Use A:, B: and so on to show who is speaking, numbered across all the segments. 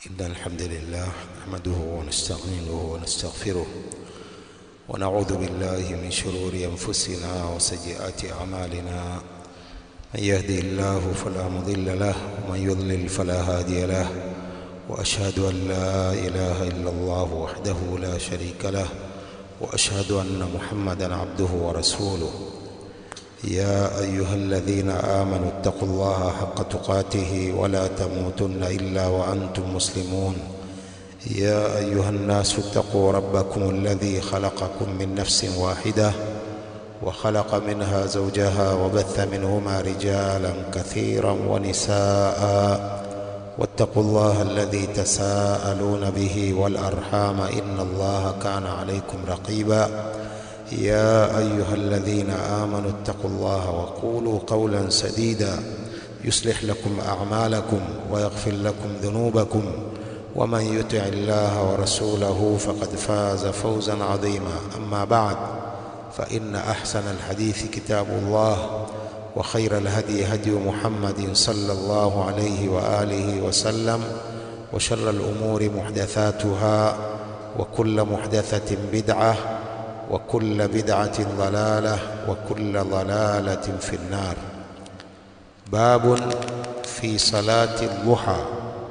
A: إن الحمد لله نحمده ونستعينه ونستغفره ونعوذ بالله من شرور أنفسنا وسيئات أعمالنا من يهدي الله فلا مضل له ومن يضلل فلا هادي له وأشهد أن لا إله إلا الله وحده لا شريك له وأشهد أن محمدا عبده ورسوله يا أيها الذين آمنوا اتقوا الله حق تقاته ولا تموتن إلا وأنتم مسلمون يا أيها الناس اتقوا ربكم الذي خلقكم من نفس واحدة وخلق منها زوجها وبث منهما رجالا كثيرا ونساء واتقوا الله الذي تساءلون به والأرحام إن الله كان عليكم رقيبا يا أيها الذين آمنوا اتقوا الله وقولوا قولا سديدا يصلح لكم أعمالكم ويغفر لكم ذنوبكم ومن يطع الله ورسوله فقد فاز فوزا عظيما أما بعد فإن أحسن الحديث كتاب الله وخير الهدي هدي محمد صلى الله عليه وآله وسلم وشر الأمور محدثاتها وكل محدثة بدعة وكل بدعة ضلالة وكل ضلالة في النار باب في صلاة الضحى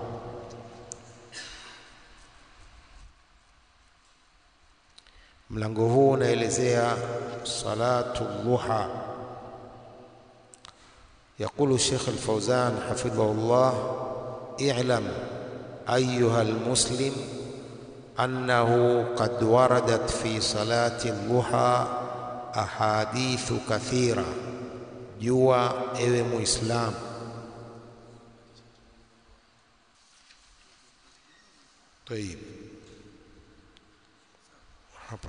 A: mlango huu unaelezea salatu dhuha يقول الشيخ الفوزان حفظه الله اعلم أيها المسلم أنه قد وردت في صلاة الضحى أحاديث كثيرة جوا ewe muislam طيب hapa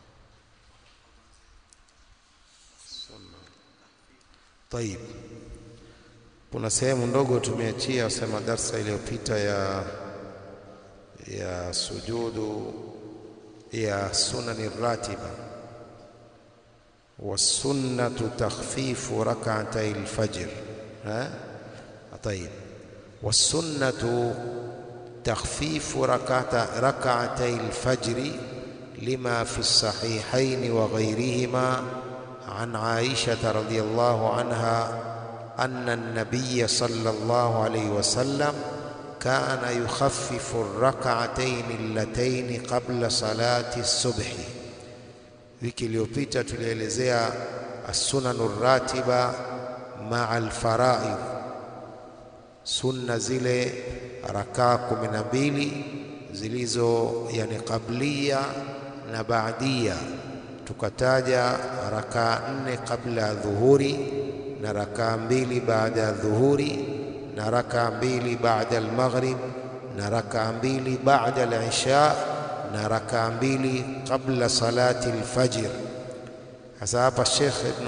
A: طيب kuna sehemu ndogo tumeachia sema darsa iliyopita ya ya sujudu ya sunani ratiba والسنة تخفيف ركعتي الفجر ها طيب والسنة تخفيف ركعت ركعتي الفجر لما في الصحيحين وغيرهما عن عائشة رضي الله عنها أن النبي صلى الله عليه وسلم كان يخفف الركعتين اللتين قبل صلاة الصبح wiki iliyopita tulielezea as-sunanu ratiba maa al-faraid sunna zile rakaa kumi na mbili zilizo yani qablia na baadia tukataja rakaa nne kabla ya dhuhuri na rakaa mbili baada ya dhuhuri na rakaa mbili baada al-maghrib na rakaa mbili baada al-isha na rakaa mbili kabla salati al-fajr. Sasa hapa Sheikh Ibn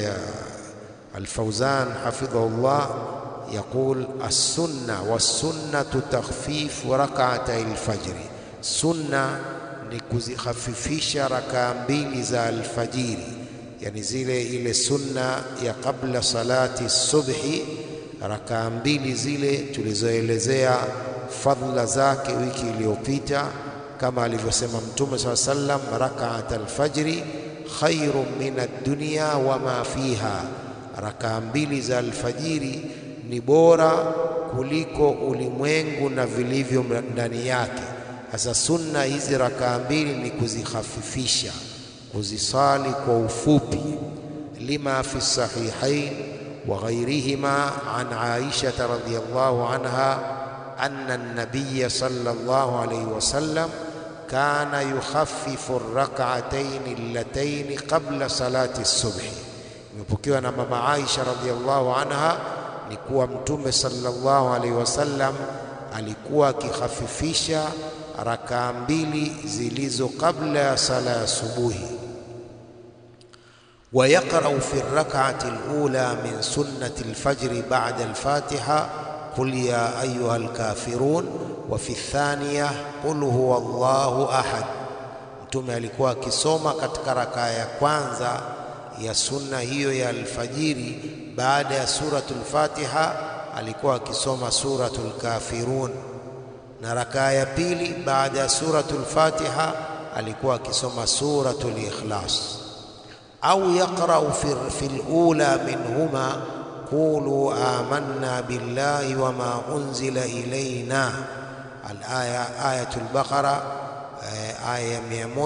A: Al-Fawzan hafidhahullah يقول السنة والسنة تخفيف ركعتي الفجر سنة ni kuzikhafifisha rakaa mbili za alfajiri, yani zile ile sunna ya kabla salati subhi, rakaa mbili zile tulizoelezea fadhila zake wiki iliyopita kama alivyosema Mtume saa sallam, rakaat alfajri khairun min ad-dunya wa ma fiha, rakaa mbili za alfajiri ni bora kuliko ulimwengu na vilivyo ndani yake. Sasa sunna hizi rakaa mbili ni kuzikhafifisha, kuzisali kwa ufupi. lima fi sahihain wa ghairihima an Aisha radhiyallahu anha anna an-nabiy sallallahu alayhi wasallam kana yukhaffifu ar-rak'atayn allatayn qabla salati as-subh. Imepokewa na mama Aisha radhiyallahu anha ni kuwa Mtume sallallahu alaihi wasallam alikuwa akikhafifisha rakaa mbili zilizo kabla ya sala ya subuhi. ويقرأ في الركعة الأولى من سنة الفجر بعد الفاتحة قل يا أيها الكافرون وفي الثانية قل هو الله أحد Mtume alikuwa akisoma katika rakaa ya kwanza ya sunna hiyo ya alfajiri baada ya suratul Fatiha alikuwa akisoma suratul Kafirun na rakaa ya pili baada ya suratul Fatiha alikuwa akisoma suratul Ikhlas au yaqra'u fi al-ula minhuma qulu amanna billahi wama unzila ilayna al-aya ayatul Baqara aya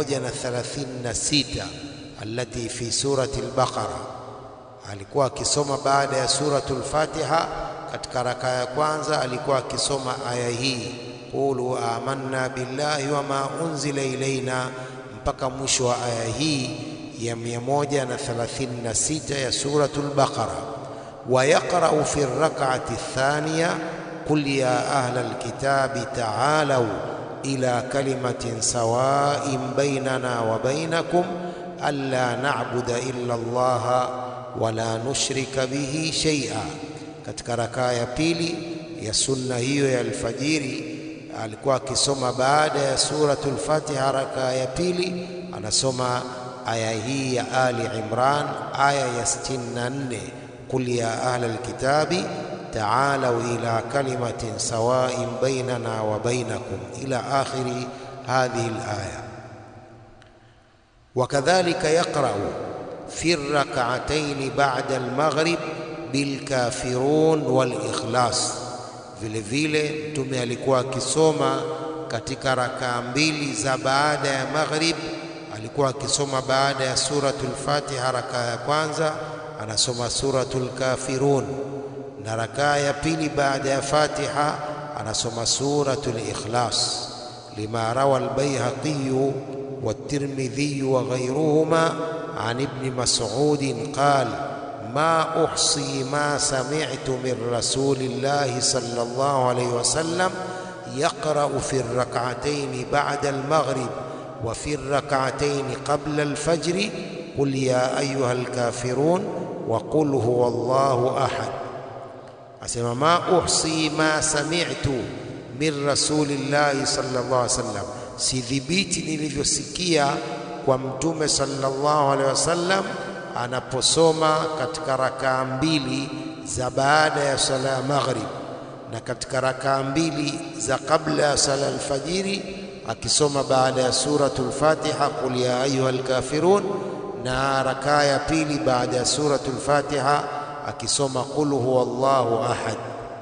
A: 136 allati fi surati al-Baqara alikuwa akisoma baada ya suratul Fatiha katika raka ya kwanza alikuwa akisoma aya hii qulu amanna billahi wama unzila ilaina mpaka mwisho wa aya hii ya 136 ya suratul Baqara wa yaqra'u fi rak'ati thaniya qul ya ahla alkitabi ta'alu ila kalimatin sawa'in bainana wa bainakum alla na'budu illa Allah wala nushrika bihi shay'a katika rakaa ya pili ya sunna hiyo ya alfajiri alikuwa akisoma baada ya suratul Fatiha rakaa ya pili anasoma aya hii ya Ali Imran aya ya 64 qul ya ahla alkitabi ta'alu ila kalimatin sawa'in bainana wa bainakum ila akhiri hadhihi alaya وكذلك يقرأ في الركعتين بعد المغرب bilkafirun walikhlas. Vile vile Mtume alikuwa akisoma katika rakaa mbili za baada ya maghrib, alikuwa akisoma baada ya suratul Fatiha rakaa ya kwanza anasoma suratul kafirun, na rakaa ya pili baada ya Fatiha anasoma suratul ikhlas, lima rawa albayhaqiyu والترمذي وغيرهما عن ابن مسعود قال ما أحصي ما سمعت من رسول الله صلى الله عليه وسلم يقرأ في الركعتين بعد المغرب وفي الركعتين قبل الفجر قل يا أيها الكافرون وقل هو الله أحد أسمى ما أحصي ما سمعت من رسول الله صلى الله عليه وسلم sidhibiti nilivyosikia kwa mtume sallallahu alaihi wasallam anaposoma katika rakaa mbili za baada ya sala ya maghrib na katika rakaa mbili za kabla ya sala alfajiri akisoma baada ya suratul Fatiha qul ya ayyuhal kafirun na rakaa ya pili baada ya suratul Fatiha akisoma qul huwallahu ahad.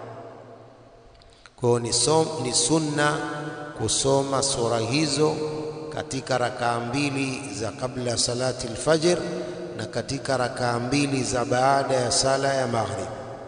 A: Kwa ni, ni sunna kusoma sura hizo katika rakaa mbili za kabla ya salati alfajr na katika rakaa mbili za baada ya sala ya maghrib.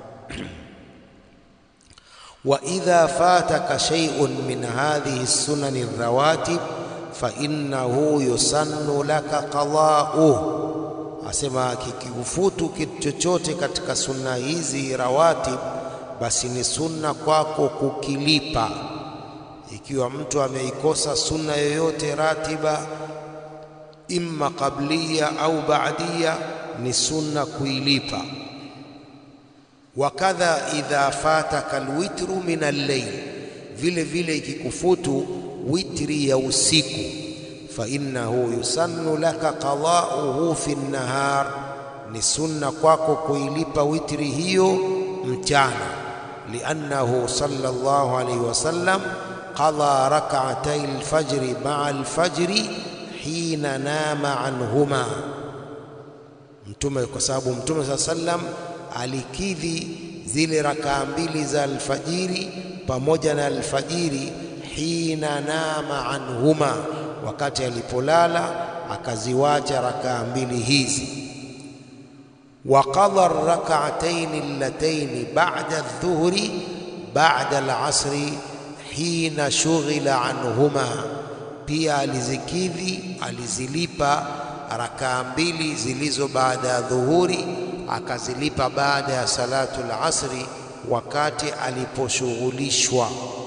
A: wa idha fataka shay'un min hadhihi sunani rawatib fa innahu yusannu laka qada'uh, asema kikikufutu kitu chochote katika sunna hizi rawatib, basi ni sunna kwako kukilipa ikiwa mtu ameikosa sunna yoyote ratiba, imma qablia au baadia, ni sunna kuilipa. Wakadha idha fataka alwitru min al-layl, vile vile ikikufutu witri ya usiku, fa innahu yusannu laka qada'uhu fi an-nahar, ni sunna kwako kuilipa witri hiyo mchana, liannahu sallallahu alayhi wasallam qadha rak'atay al-fajr ma'a al-fajr hina nama anhuma, Mtume kwa sababu Mtume saa sallam alikidhi zile rakaa mbili za alfajiri pamoja na alfajiri, hina nama anhuma, wakati alipolala akaziwacha rakaa mbili hizi. Wa qadha rak'atayn allatayn ba'da adh-dhuhri ba'da al-'asri hina shughila anhuma, pia alizikidhi alizilipa rakaa mbili zilizo baada ya dhuhuri, akazilipa baada ya salatu al-asri, wakati aliposhughulishwa.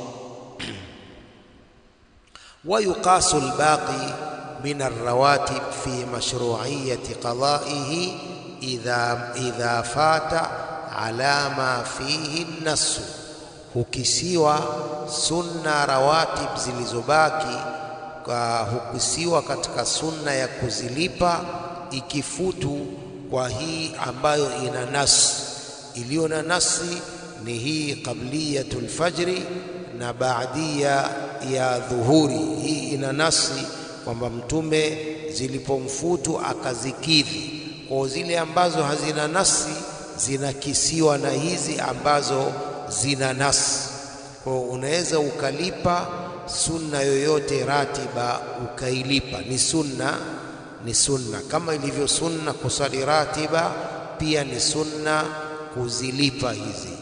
A: wa yuqasu al-baqi min ar-rawatib fi mashru'iyyati qada'ihi idha idha fata ala ma fihi an-nass hukisiwa sunna rawatib zilizobaki kwa hukisiwa katika sunna ya kuzilipa ikifutu kwa hii ambayo ina nasi. Iliyo na nasi ni hii qabliyatul fajri na baadia ya dhuhuri. Hii ina nasi kwamba Mtume zilipomfutu akazikidhi. Kwa zile ambazo hazina nasi zinakisiwa na hizi ambazo zina nasi. Kwa unaweza ukalipa sunna yoyote ratiba ukailipa, ni sunna, ni sunna kama ilivyo sunna kusali ratiba, pia ni sunna kuzilipa hizi.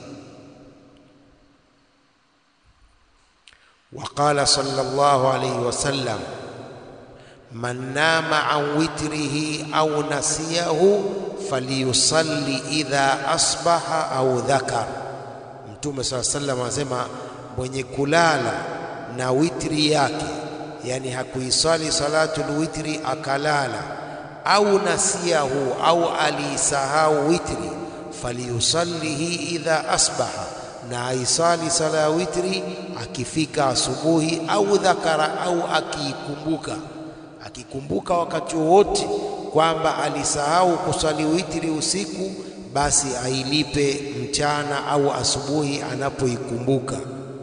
A: Waqala sallallahu alayhi wasallam man nama an witrihi au nasiyahu falyusalli idha asbaha au dhakar. Mtume saa sallam anasema mwenye kulala na witri yake, yani hakuisali salatul witri akalala, au nasiyahu au aliisahau witri, falyusallihi idha asbaha, na aisali sala ya witri akifika asubuhi, au dhakara, au akiikumbuka akikumbuka wakati wowote kwamba alisahau kusali witri usiku, basi ailipe mchana au asubuhi anapoikumbuka.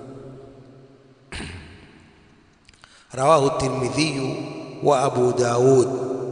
A: Rawahu Tirmidhiyu wa Abu Daud.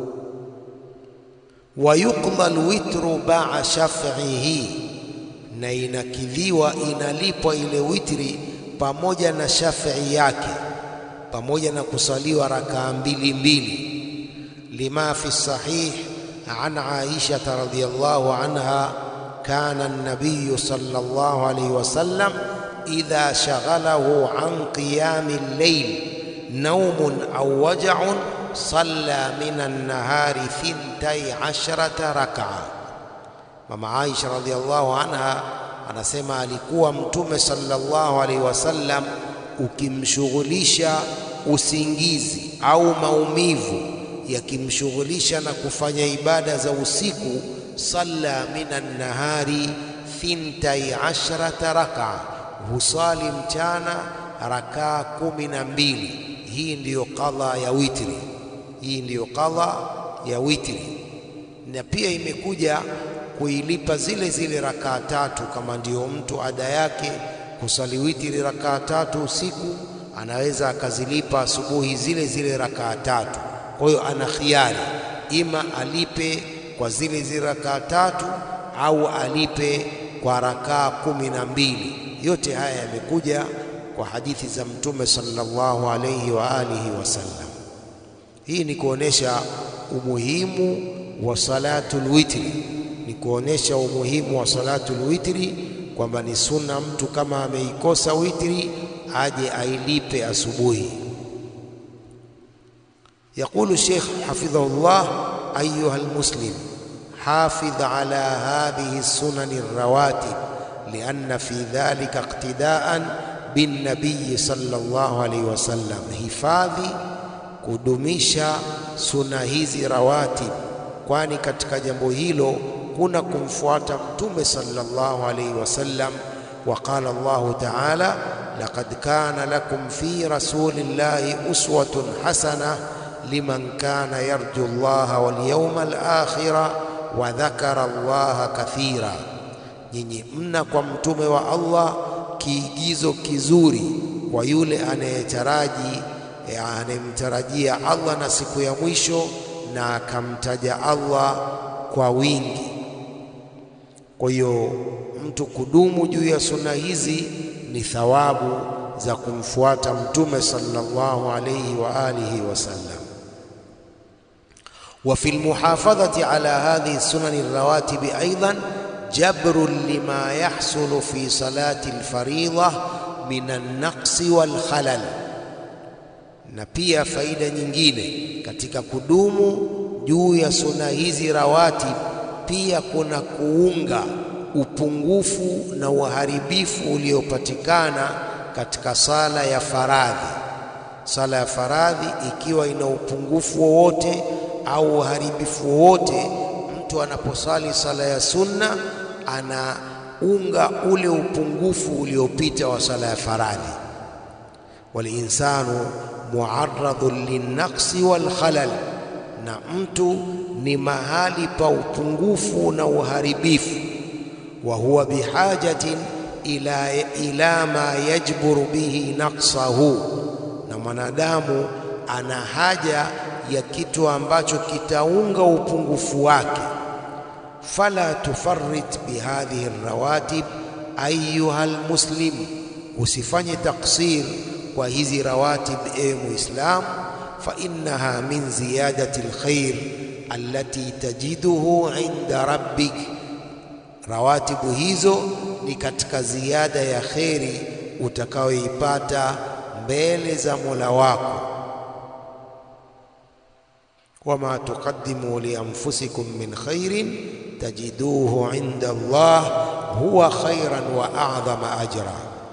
A: Wa yuqda alwitru baa shaf'ihi, na inakidhiwa inalipwa ile witri pamoja na shaf'i yake pamoja na kusaliwa rakaa mbili mbili, lima fi sahih an Aisha radhiyallahu anha kana an-nabiy sallallahu alayhi wasallam idha shaghalahu an qiyami al-layl nawmun aw waj'un salla min an-nahari thintai ashrata rak'a. Mama Aisha radhiyallahu anha anasema alikuwa Mtume sallallahu alayhi wasallam ukimshughulisha usingizi au maumivu yakimshughulisha na kufanya ibada za usiku, salla minan nahari thintai ashrata raka, husali mchana rakaa kumi na mbili. Hii ndiyo qadha ya witri, hii ndiyo qadha ya witri. Na pia imekuja kuilipa zile zile rakaa tatu, kama ndiyo mtu ada yake kusali witri rakaa tatu usiku, anaweza akazilipa asubuhi zile zile rakaa tatu. Kwa hiyo ana khiari, ima alipe kwa zile zile rakaa tatu au alipe kwa rakaa kumi na mbili. Yote haya yamekuja kwa hadithi za Mtume sallallahu alayhi wa alihi wasallam. Hii ni kuonesha umuhimu wa salatul witri, ni kuonesha umuhimu wa salatul witri kwamba ni sunna mtu kama ameikosa witri aje ailipe asubuhi. Yaqulu Sheikh hafidhahullah, ayuha almuslim hafidh ala hadhihi sunani rawatib lianna fi dhalika iqtidaan binnabiyi sallallahu alayhi wasallam, hifadhi kudumisha suna hizi rawatib, kwani katika jambo hilo kuna kumfuata Mtume sallallahu alayhi wasallam. Wa qala Allahu ta'ala, laqad kana lakum fi rasulillahi uswatun hasana liman kana yarju Allaha wal yawmal akhira wa dhakara Allaha kathira, nyinyi mna kwa mtume wa Allah kiigizo kizuri kwa yule anayetaraji anayemtarajia Allah na siku ya mwisho na akamtaja Allah kwa wingi. Kwa hiyo mtu kudumu juu ya sunna hizi ni thawabu za kumfuata mtume sallallahu alayhi wa alihi wasallam. Wa fi lmuhafadhati ala hadhihi sunani rawatibi aidan jabrun lima yahsulu fi salati lfaridha min alnaqsi walkhalal, na pia faida nyingine katika kudumu juu ya sunna hizi rawatib pia kuna kuunga upungufu na uharibifu uliopatikana katika sala ya faradhi. Sala ya faradhi ikiwa ina upungufu wowote au uharibifu wowote, mtu anaposali sala ya sunna anaunga ule upungufu uliopita wa sala ya faradhi. Walinsanu muarradun linnaqsi walkhalal, na mtu ni mahali pa upungufu na uharibifu. Wa huwa bihajatin
B: ila, ila ma yajburu bihi naqsahu, na mwanadamu ana haja ya kitu ambacho kitaunga upungufu wake. Fala tufarrit bihadhihi rawatib ayuha almuslim, usifanye taksir kwa hizi rawatib, ewe Muislam, fa innaha min ziyadati alkhair allati tajiduhu inda rabbik, rawatibu hizo ni katika ziada ya kheri utakayoipata mbele za Mola wako. wama tuqaddimu li anfusikum min khairin tajiduhu inda Allah huwa khairan wa a'dhama ajra.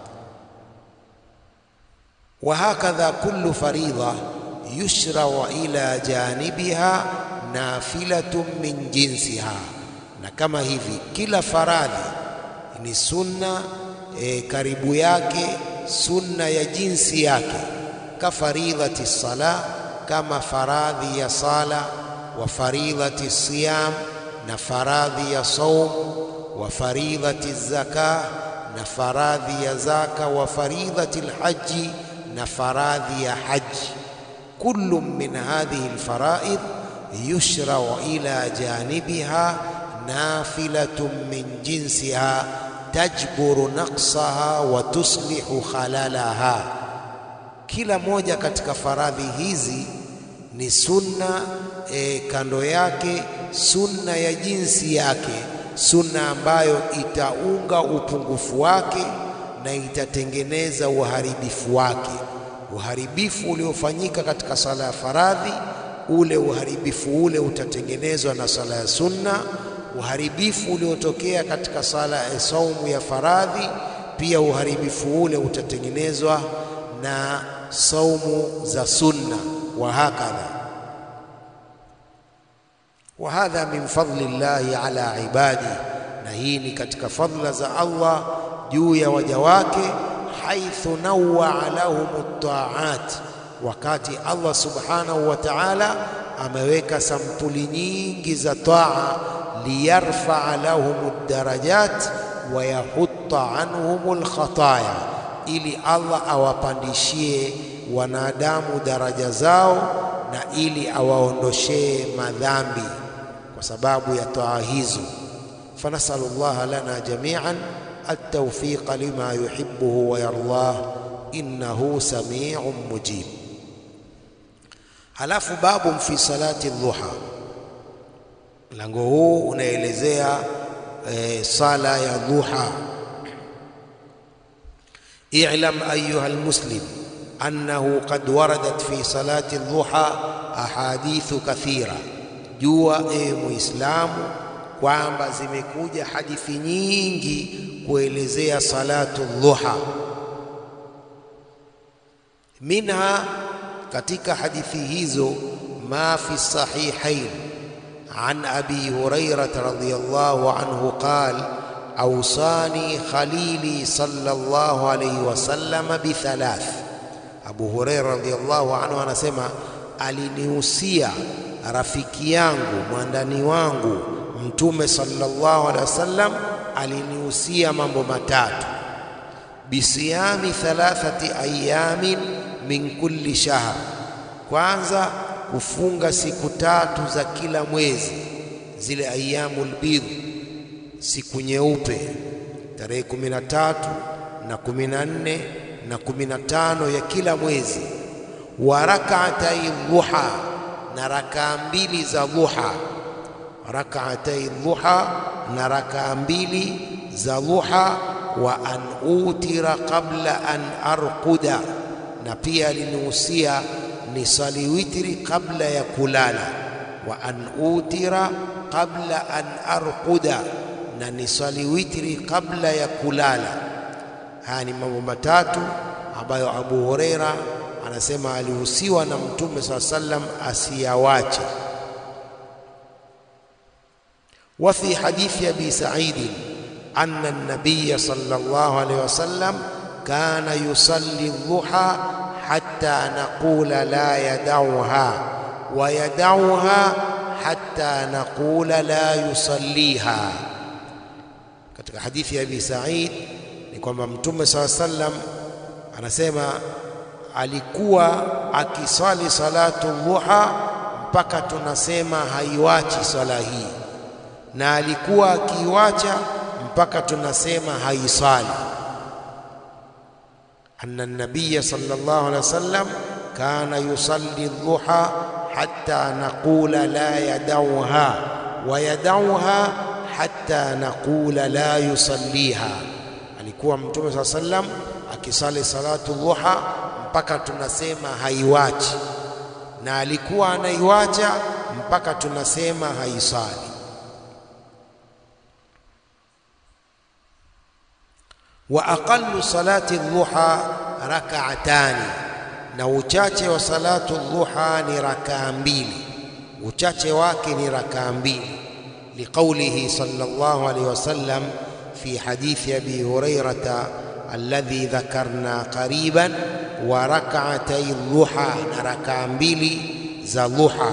B: wa hakadha kullu faridha yushrau ila janibiha nafilatun min jinsiha, na kama hivi kila faradhi ni sunna e, karibu yake sunna ya jinsi yake, ka faridhati sala, kama faradhi ya sala, wa faridhati siyam, na faradhi ya saum, wa faridhati zaka, na faradhi ya zaka, wa faridhati lhaji, na faradhi ya haji. Kullu min hadhihi alfaraid yushrau ila janibiha nafilatun min jinsiha tajburu naqsaha wa tuslihu khalalaha, kila moja katika faradhi hizi ni sunna e, kando yake sunna ya jinsi yake, sunna ambayo itaunga upungufu wake na itatengeneza uharibifu wake. Uharibifu uliofanyika katika sala ya faradhi, ule uharibifu ule utatengenezwa na sala ya sunna uharibifu uliotokea katika sala ya saumu ya faradhi, pia uharibifu ule utatengenezwa na saumu za sunna. Wa hakadha wa hadha min fadli llahi ala ibadi, na hii ni katika fadla za Allah juu ya waja wake. Haithu nawwaa lahum taat, wakati Allah subhanahu wa ta'ala ameweka sampuli nyingi za taa liyarfaa lahum darajat wa yahutta anhum lkhataya, ili Allah awapandishie wanadamu daraja zao na ili awaondoshee madhambi kwa sababu ya taa hizo. Fanasalu llaha lana jamian altawfiqa lima yuhibbuhu wa yardah innahu samiun mujib. Halafu babu fi salati dhuha Mlango huu unaelezea e, sala ya dhuha. I'lam ayuha almuslim annahu qad waradat fi salati dhuha ahadithu kathira, jua e Muislamu kwamba zimekuja hadithi nyingi kuelezea salatu dhuha. Minha, katika hadithi hizo, ma fi sahihain عن أبي هريرة رضي الله عنه قال أوصاني خليلي صلى الله عليه وسلم بثلاث أبو هريرة رضي الله عنه anasema alinihusia rafiki yangu mwandani wangu mtume sallallahu alaihi wasallam alinihusia mambo matatu bisiyami thalathati ayamin min kulli shahr kwanza kufunga siku tatu za kila mwezi, zile ayyamul bidh, siku nyeupe, tarehe kumi na tatu na kumi na nne na kumi na tano ya kila mwezi. Wa rak'atai dhuha, na rakaa mbili za dhuha. Rak'atai dhuha, na rakaa mbili za dhuha. Wa an utira qabla an arquda, na pia alinihusia nisali witri kabla ya kulala. Wa an utira qabla an arquda, na nisali witri kabla ya kulala. Haya ni mambo matatu ambayo Abu Huraira anasema alihusiwa na Mtume saa sallam asiyawache. Wa fi hadithi Abi Sa'id anna an-nabiy sallallahu alayhi wasallam kana yusalli dhuha hatta naqula la yadauha wa yadauha hatta naqula la yusalliha. Katika hadithi ya Abi Sa'id ni kwamba Mtume saa sallam anasema alikuwa akiswali salatu dhuha mpaka tunasema haiwachi swala hii, na alikuwa akiiwacha mpaka tunasema haiswali. anna nabiya sallallahu alaihi wasallam kana yusalli dhuha hatta naqula la yadauha wa yadauha hatta naqula la yusalliha, alikuwa Mtume saa sallam akisali salatu dhuha mpaka tunasema haiwachi, na alikuwa anaiwacha mpaka tunasema haisali. wa aqallu salati dhuha rak'atani, na uchache wa salatu dhuha ni rakaa mbili, uchache wake ni rakaa mbili, liqaulihi sallallahu alayhi wasallam fi hadithi abi hurairata alladhi dhakarna qariban wa rak'atay dhuha, na rakaa mbili za dhuha.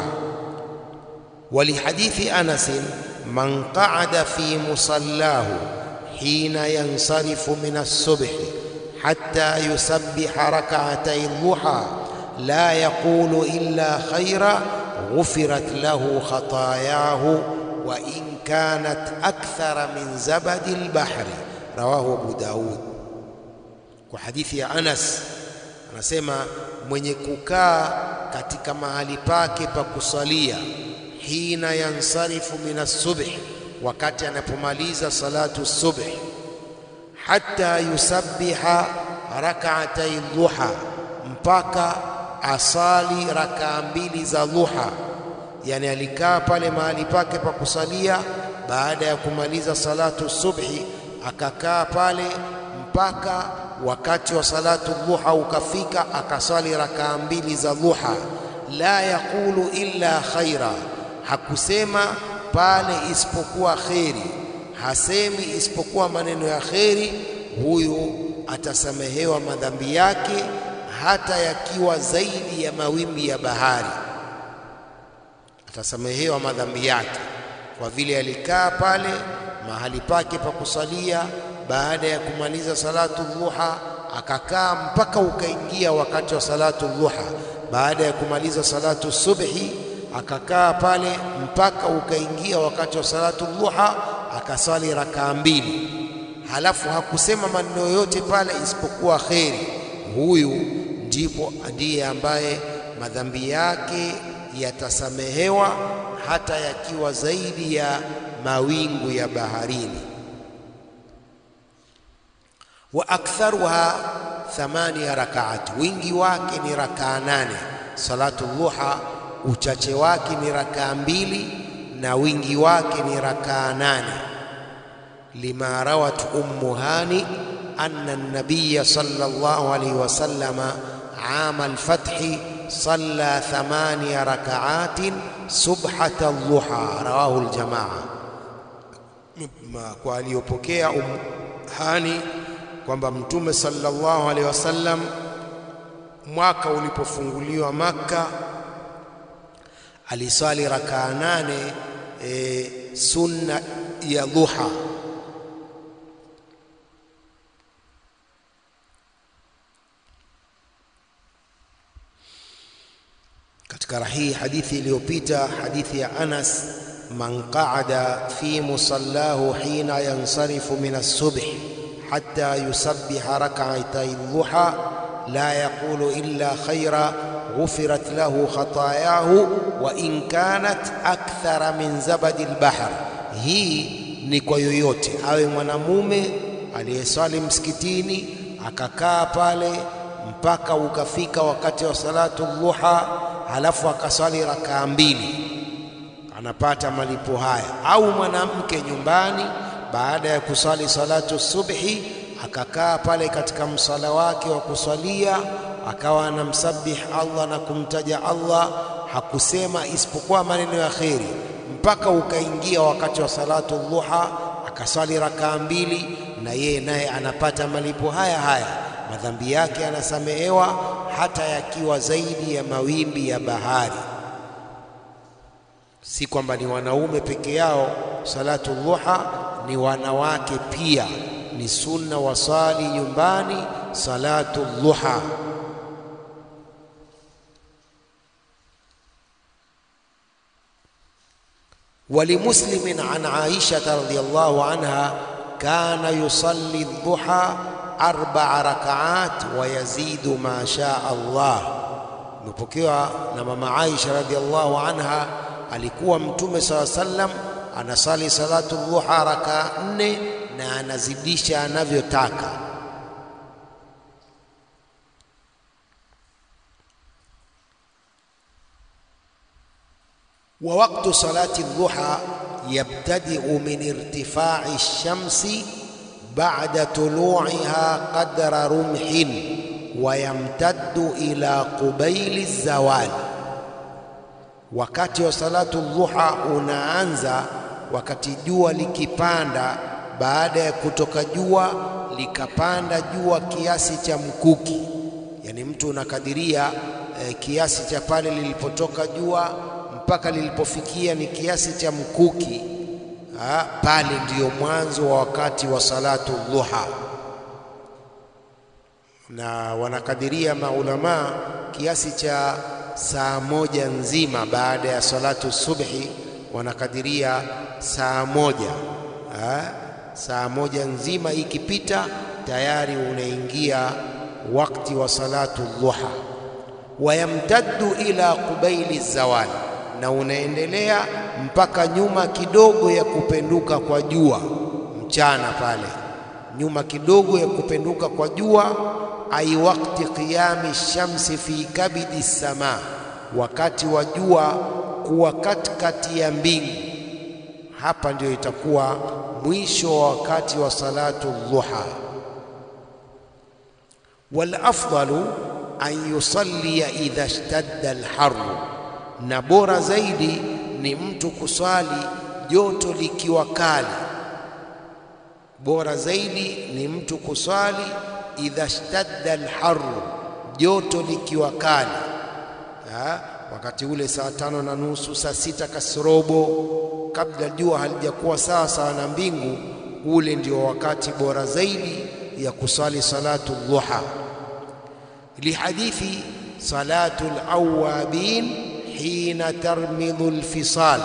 B: Walihadithi Anas man qa'ada fi musallahu hina yansarifu min as-subhi hatta yusabbiha rak'atay dhuha la yaqulu illa khaira ghufirat lahu khatayahu wa in kanat akthara min zabadi al-bahri rawahu Abu Daud. Kwa hadithi ya Anas anasema mwenye kukaa katika mahali pake pa kusalia, hina yansarifu min as-subhi, wakati anapomaliza salatu subhi, hatta yusabbiha rak'atay dhuha, mpaka asali rakaa mbili za dhuha. Yani alikaa pale mahali pake pa kusalia baada ya kumaliza salatu subhi, akakaa pale mpaka wakati wa salatu dhuha ukafika, akaswali rakaa mbili za dhuha. La yaqulu illa khaira, hakusema pale isipokuwa kheri, hasemi isipokuwa maneno ya kheri. Huyu atasamehewa madhambi yake hata yakiwa zaidi ya mawimbi ya bahari, atasamehewa madhambi yake kwa vile alikaa pale mahali pake pa kusalia baada ya kumaliza salatu dhuha akakaa mpaka ukaingia wakati wa salatu dhuha. Baada ya kumaliza salatu subhi akakaa pale mpaka ukaingia wakati wa salatu dhuha, akaswali rakaa mbili, halafu hakusema maneno yoyote pale isipokuwa kheri. Huyu ndipo ndiye ambaye madhambi yake yatasamehewa hata yakiwa zaidi ya mawingu ya baharini wa aktharuha thamania rakaati, wingi wake ni rakaa nane. Salatu dhuha uchache wake ni rakaa mbili na wingi wake ni rakaa nane. Lima rawat ummu hani anna an-nabiy sallallahu alayhi wasallama ama al-fathi salla thamania rakaatin subhata dhuha, rawahu al-jamaa. Kwa aliyopokea ummu hani kwamba Mtume sallallahu alaihi wasallam mwaka ulipofunguliwa Makka aliswali rakaa nane e, sunna ya dhuha. Katika hii hadithi iliyopita, hadithi ya Anas, man qaada fi musallahu hina yansarifu min as-subh hatta yusabbiha rak'atay dhuha la yaqulu illa khaira ghufirat lahu khatayahu wa in kanat akthara min zabadi al-bahr. Hii ni kwa yoyote, awe mwanamume aliyeswali msikitini akakaa pale mpaka ukafika wakati wa salatu dhuha, halafu akaswali rakaa mbili, anapata malipo haya. Au mwanamke nyumbani baada ya kuswali salatu subhi akakaa pale katika msala wake wa kuswalia, akawa anamsabih Allah na kumtaja Allah, hakusema isipokuwa maneno ya kheri mpaka ukaingia wakati wa salatu dhuha, akaswali rakaa mbili, na yeye naye anapata malipo haya haya, madhambi yake anasamehewa hata yakiwa zaidi ya mawimbi ya bahari. Si kwamba ni wanaume peke yao salatu dhuha, ni wanawake pia ni sunna wasali nyumbani salatu dhuha. ولمسلم عن عائشة رضي الله عنها كان يصلي الضحى أربع ركعات ويزيد ما شاء الله imepokewa na mama Aisha radhiallahu anha, alikuwa Mtume sala sallam anasali salatu dhuha raka nne na anazidisha anavyotaka. wa waqtu salati dhuha yabtadi'u min irtifa'i ash-shamsi ba'da tulu'iha qadra rumhin wa yamtaddu ila qubaili zawal, wakati wa salatu dhuha unaanza wakati jua likipanda, baada ya kutoka jua likapanda jua kiasi cha mkuki, yani mtu unakadiria eh, kiasi cha pale lilipotoka jua mpaka lilipofikia ni kiasi cha mkuki ha, pale ndiyo mwanzo wa wakati wa salatu dhuha na wanakadiria maulamaa kiasi cha saa moja nzima baada ya salatu subhi, wanakadiria saa moja ha? saa moja nzima ikipita tayari unaingia wakati wa salatu dhuha. Wayamtaddu ila qubaili zawali, na unaendelea mpaka nyuma kidogo ya kupenduka kwa jua mchana pale, nyuma kidogo ya kupenduka kwa jua ai wakti qiyami shamsi fi kabidi sama, wakati wa jua kuwa katikati ya mbingu. Hapa ndio itakuwa mwisho wa wakati wa salatu dhuha. Wal afdalu an yusalliya idha ishtadda alharru, na bora zaidi ni mtu kuswali joto likiwa kali. Bora zaidi ni mtu kuswali idha shtadda alharru, joto likiwa kali. Ha? Wakati ule saa tano na nusu, saa sita kasrobo, kabla jua halijakuwa sawa sawa na mbingu, ule ndio wakati bora zaidi ya kusali salatu dhuha. Lihadithi salatu alawabin hina tarmidhu alfisal,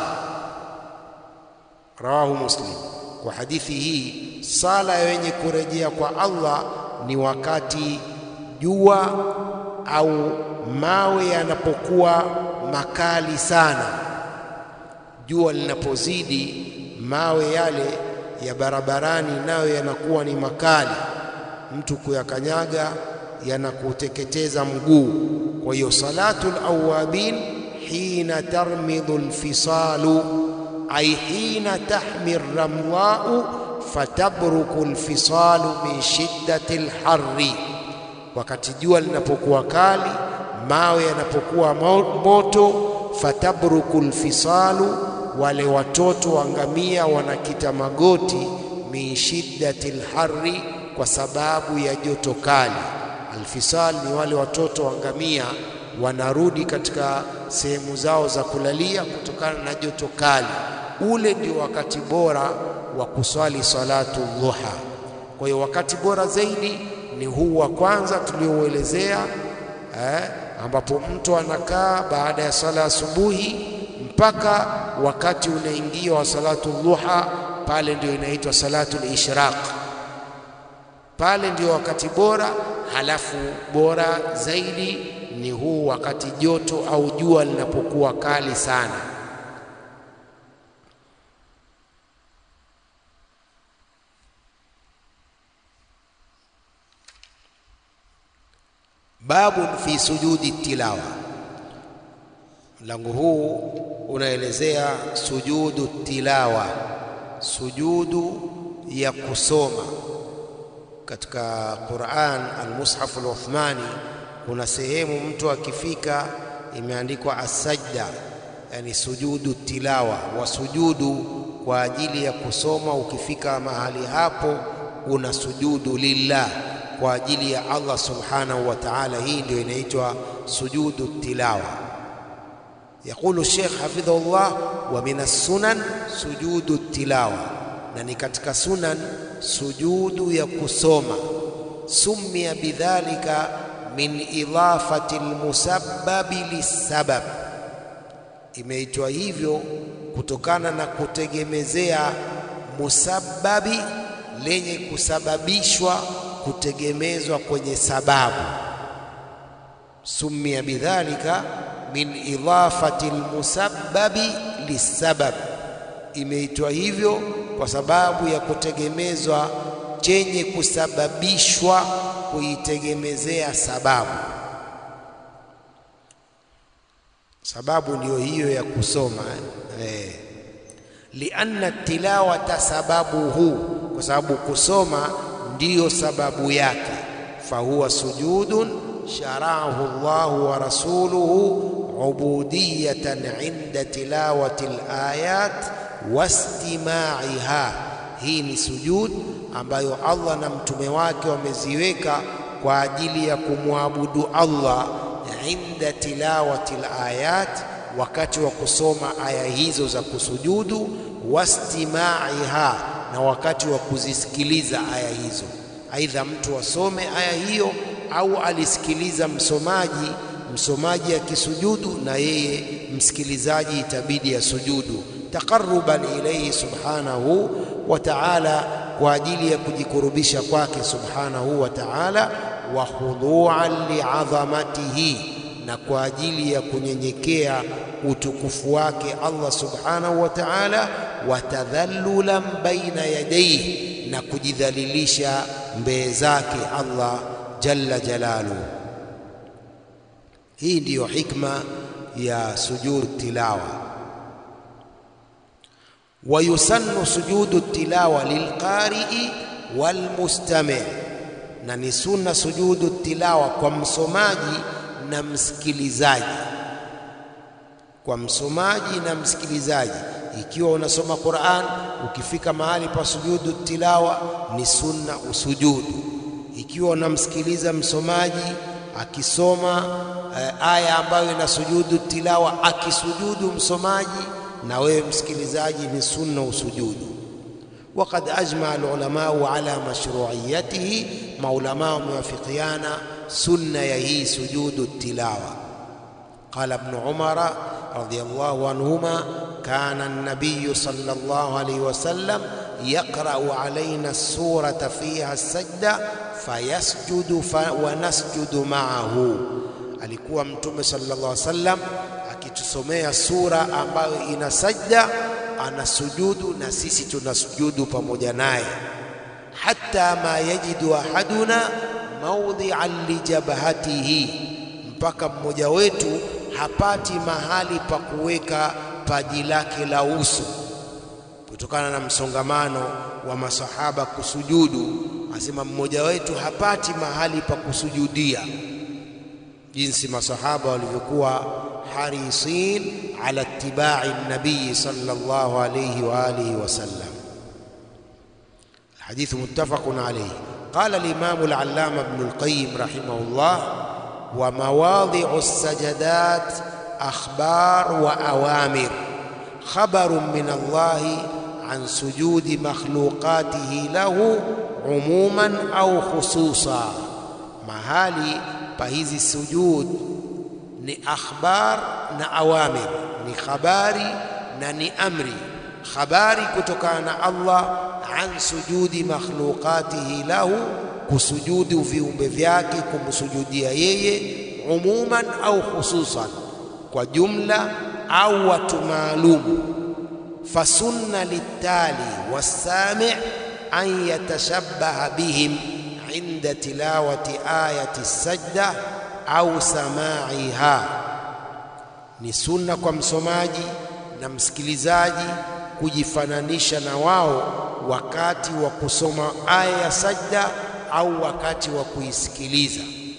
B: rawahu Muslim. Kwa hadithi hii sala ya wenye kurejea kwa Allah ni wakati jua au mawe yanapokuwa makali sana. Jua linapozidi, mawe yale ya barabarani nayo yanakuwa ni makali, mtu kuyakanyaga yanakuteketeza mguu. Kwa hiyo salatu alawabin hina tarmidhu alfisalu, ay hina tahmi ramlau fatabruku alfisalu min shiddati alharri, wakati jua linapokuwa kali, mawe yanapokuwa moto. Fatabruku alfisalu, wale watoto wa ngamia wanakita magoti. Min shiddati alharri, kwa sababu ya joto kali. Alfisal ni wale watoto wa ngamia wanarudi katika sehemu zao za kulalia kutokana na joto kali. Ule ndio wakati bora wa kuswali salatu dhuha. Kwa hiyo wakati bora zaidi ni huu wa kwanza tuliouelezea, eh, ambapo mtu anakaa baada ya sala asubuhi mpaka wakati unaingia wa salatu dhuha, pale ndio inaitwa salatu al-ishraq. Pale ndio wakati bora. Halafu bora zaidi ni huu wakati joto au jua linapokuwa kali sana. Babun fi sujudi tilawa, mlango huu unaelezea sujudu tilawa, sujudu ya kusoma katika Quran. Almushaf al-Uthmani kuna sehemu mtu akifika imeandikwa asajda, yani sujudu tilawa wa sujudu kwa ajili ya kusoma. Ukifika mahali hapo una sujudu lillah kwa ajili ya Allah subhanahu wa ta'ala. Hii ndio inaitwa sujudu tilawa. Yaqulu Sheikh hafidhahullah, wa min as-sunan sujudu tilawa, na ni katika sunan sujudu ya kusoma. Summiya bidhalika min idafati almusabbabi lissabab, imeitwa hivyo kutokana na kutegemezea musabbabi lenye kusababishwa kutegemezwa kwenye sababu. Summiya bidhalika min idafati almusabbabi lissabab, imeitwa hivyo kwa sababu ya kutegemezwa chenye kusababishwa kuitegemezea sababu. Sababu ndiyo hiyo ya kusoma eh. Lianna tilawata sababuhu, kwa sababu kusoma ndiyo sababu yake. Fahuwa sujudun sharahu Allahu wa rasuluhu ubudiyatan inda tilawati alayat wastimaiha. Hii ni sujud ambayo Allah na mtume wake wameziweka kwa ajili ya kumwabudu Allah inda tilawati alayat, wakati wa kusoma aya hizo za kusujudu, wastimaiha, na wakati wa kuzisikiliza aya hizo. Aidha mtu asome aya hiyo au alisikiliza msomaji, msomaji akisujudu na yeye msikilizaji itabidi asujudu taqarruban ilayhi subhanahu wa ta'ala, kwa ajili ya kujikurubisha kwake subhanahu wa ta'ala, wa khudu'an li'azamatihi, na kwa ajili ya kunyenyekea utukufu wake Allah subhanahu wa ta'ala, wa tadhallulan baina yadayhi, na kujidhalilisha mbele zake Allah jalla jalaluhu. Hii ndiyo hikma ya sujud tilawa. Wa yusannu sujudu tilawa lilqari'i walmustami', na ni sunna sujudu tilawa kwa msomaji na msikilizaji. Kwa msomaji na msikilizaji, ikiwa unasoma Qur'an, ukifika mahali pa sujudu tilawa ni sunna usujudu. Ikiwa unamsikiliza msomaji akisoma eh, aya ambayo ina sujudu tilawa, akisujudu msomaji na wewe msikilizaji ni sunna usujudu. Waqad ajmaa alulamau ala mashruiyatihi, maulamaa wamewafikiana sunna ya hii sujudu tilawa. Qala Ibn Umara radhiyallahu anhuma kana an-nabiy sallallahu alayhi wasallam yaqra'u alayna surata fiha as-sajda fayasjudu fa wa nasjudu ma'ahu, alikuwa Mtume sallallahu alayhi wasallam akitusomea sura ambayo ina sajda, anasujudu na sisi tunasujudu pamoja naye. Hatta ma yajidu ahaduna maudhi'an lijabhatihi, mpaka mmoja wetu hapati mahali pa kuweka paji lake la uso, kutokana na msongamano wa masahaba kusujudu. Asema mmoja wetu hapati mahali pa kusujudia, jinsi masahaba walivyokuwa harisin ala ittibai nabii sallallahu alayhi wa alihi wasallam. Alhadithu muttafaqun alayhi. Qala al-Imam al-Allama Ibn al-Qayyim rahimahullah wa mawadhi'u as-sajadat akhbar wa awamir khabarun min Allah an sujudi makhluqatihi lahu umuman au khususa, mahali pa hizi sujud ni akhbar na awamir, ni khabari na ni amri. Khabari kutokana na Allah an sujudi makhluqatihi lahu, kusujudu viumbe vyake, kumsujudia yeye, umuman au khususan, kwa jumla au watu maalumu. Fasunna litali wassami an yatashabbaha bihim inda tilawati ayati sajda au samaiha, ni sunna kwa msomaji na msikilizaji kujifananisha na wao wakati wa kusoma aya ya sajda au wakati wa kuisikiliza.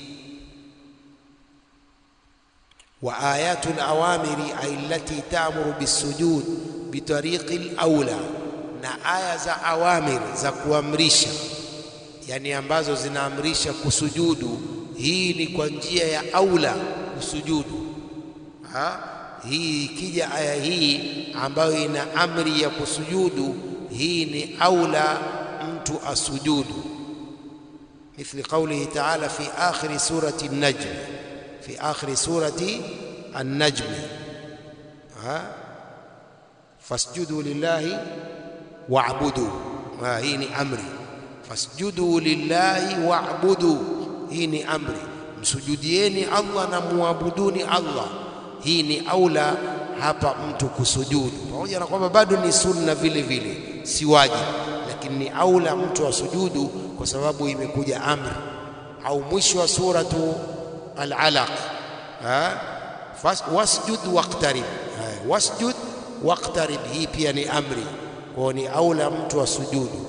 B: wa ayatu lawamiri ay allati ta'muru bisujud bitariqi laula, na aya za awamir za kuamrisha, yani ambazo zinaamrisha kusujudu hii ni kwa njia ya aula kusujudu. Ha? Hii ikija aya hii ambayo ina amri ya kusujudu, hii ni aula mtu asujudu مثل قوله تعالى في آخر سورة النجم في آخر سورة النجم ها فاسجدوا لله واعبدوا ها هي أمري فاسجدوا لله واعبدوا هي أمري msujudieni Allah na muabuduni Allah hii ni aula hapa mtu kusujudu pamoja na kwamba bado ni sunna vile vile si wajibu lakini ni aula mtu asujudu kwa sababu imekuja amri au mwisho wa suratu al-alaq wasjud waqtarib wasjud waqtarib hii pia ni amri kwa ni aula mtu asujudu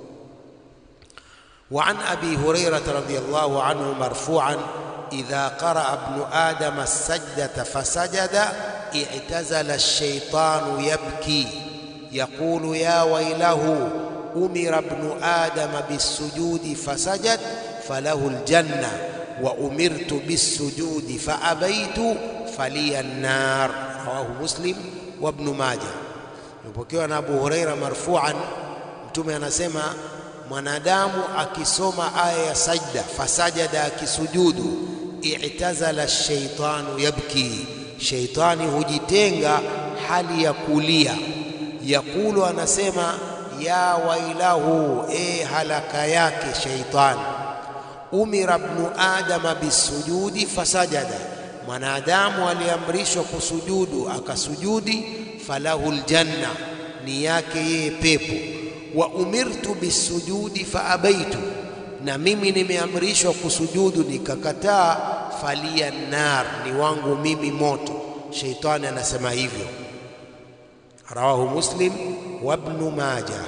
B: وعن ابي هريره رضي الله عنه مرفوعا اذا قرأ ابن ادم السجده فسجد اعتزل الشيطان يبكي يقول يا ويله امر ابن ادم بالسجود فسجد فله الجنه وامرت بالسجود فابيت فلي النار رواه مسلم وابن ماجه يpokewa na Abu Huraira marfu'an mtume anasema mwanadamu akisoma aya ya sajda fasajada akisujudu i'tazala shaitanu yabki shaitani hujitenga hali ya kulia yakulu anasema ya wailahu e halaka yake shaitani umira ibnu adama bisujudi fasajada mwanadamu aliamrishwa kusujudu akasujudi falahu ljanna ni yake yeye pepo wa umirtu bisujudi faabaitu na mimi nimeamrishwa kusujudu nikakataa falia nar ni wangu mimi moto sheitani anasema hivyo rawahu muslim wa ibn majah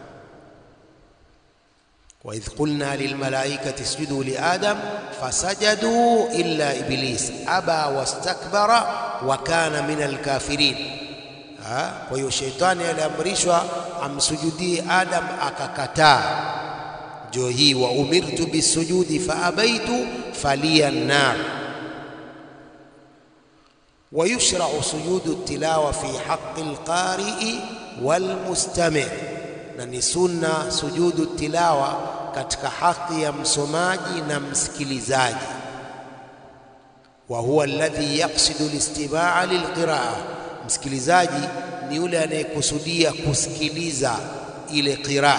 B: وإذ قلنا للملائكة اسجدوا لآدم فسجدوا إلا إبليس أبى واستكبر وكان من الكافرين kwa hiyo shetani aliamrishwa amsujudie Adam akakataa. Ndio hii wa umirtu bisujudi faabaitu falia nar. ويشرع سجود التلاوة في حق القارئ والمستمع na ni sunna sujudu tilawa katika haki ya msomaji na msikilizaji wa huwa alladhi yaqsidu listimaa lilqiraa msikilizaji ni yule anayekusudia kusikiliza ile qiraa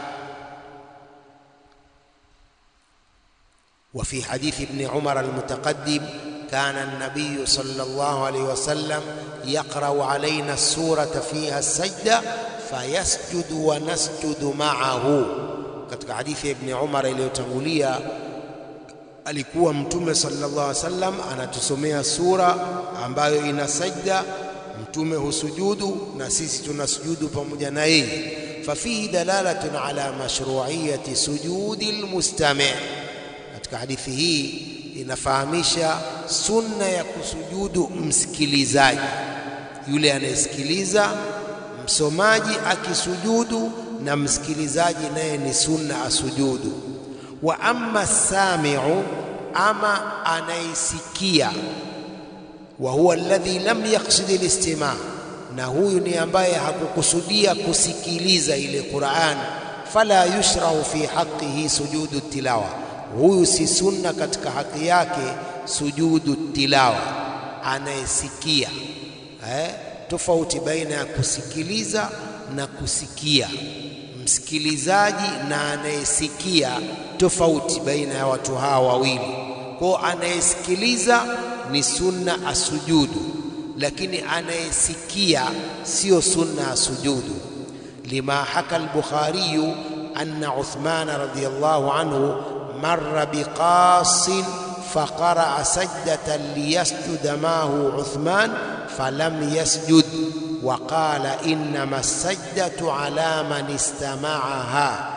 B: وفي حديث ابن عمر المتقدم كان النبي صلى الله عليه وسلم يقرأ علينا السورة فيها السجدة fayasjudu wa nasjudu ma'ahu. Katika hadithi ya Ibn Umar iliyotangulia, alikuwa Mtume sallallahu alaihi wasallam anatusomea sura ambayo ina sajda, Mtume husujudu na sisi tunasujudu pamoja na yeye. Fafihi dalalatun ala mashru'iyati sujudi almustami'. Katika hadithi hii inafahamisha sunna ya kusujudu msikilizaji, yule anayesikiliza msomaji akisujudu na msikilizaji naye ni sunna asujudu. Wa amma samiu, ama anayesikia, wa huwa alladhi lam yaqsid alistima, na huyu ni ambaye hakukusudia kusikiliza ile Qur'an, fala yushrau fi haqqihi sujudu tilawa, huyu si sunna katika haki yake sujudu tilawa, anayesikia eh? tofauti baina ya kusikiliza na kusikia. Msikilizaji na anayesikia, tofauti baina ya watu hawa wawili. Kwa anayesikiliza ni sunna asujudu, lakini anayesikia sio sunna asujudu. Lima haka al-Bukhari anna Uthman radhiyallahu anhu marra biqasin فقرأ سجدة ليسجد معه عثمان فلم يسجد وقال إنما السجدة على من استمعها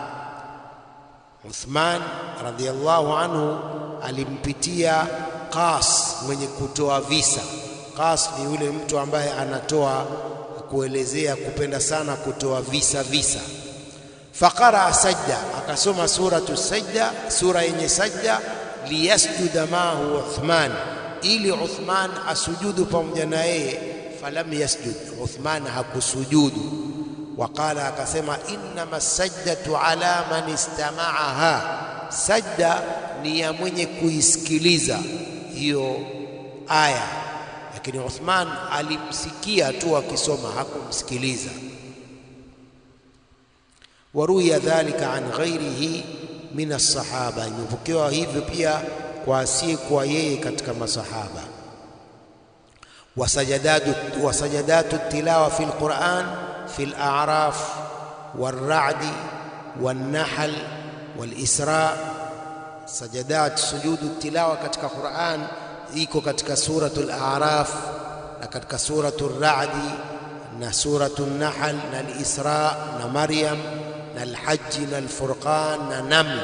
B: Uthman radhiallahu anhu alimpitia Qas mwenye kutoa visa. Qas ni yule mtu ambaye anatoa kuelezea kupenda sana kutoa visa visa. Faqara sajda, akasoma suratu sajda, sura yenye sajda liyasjuda maahu Uthman, ili Uthman asujudu pamoja na yeye. Falam yasjud, Uthman hakusujudu. Waqala, akasema innama sajdatu ala man istamaaha, sajda ni ya mwenye kuisikiliza hiyo aya, lakini Uthman alimsikia tu akisoma, hakumsikiliza. Waruya dhalika an ghairihi min alsahaba, imepokewa hivyo pia kwa asiyekuwa yeye katika masahaba. Wasajadatu tilawa fi lquran fi laraf walradi walnahl walisra. Sajadat sujudu tilawa katika Quran iko katika suratu al-A'raf na katika suratu ar-Ra'd na suratu an-Nahl na al-Isra na Maryam na al-Hajj na al-Furqan na Naml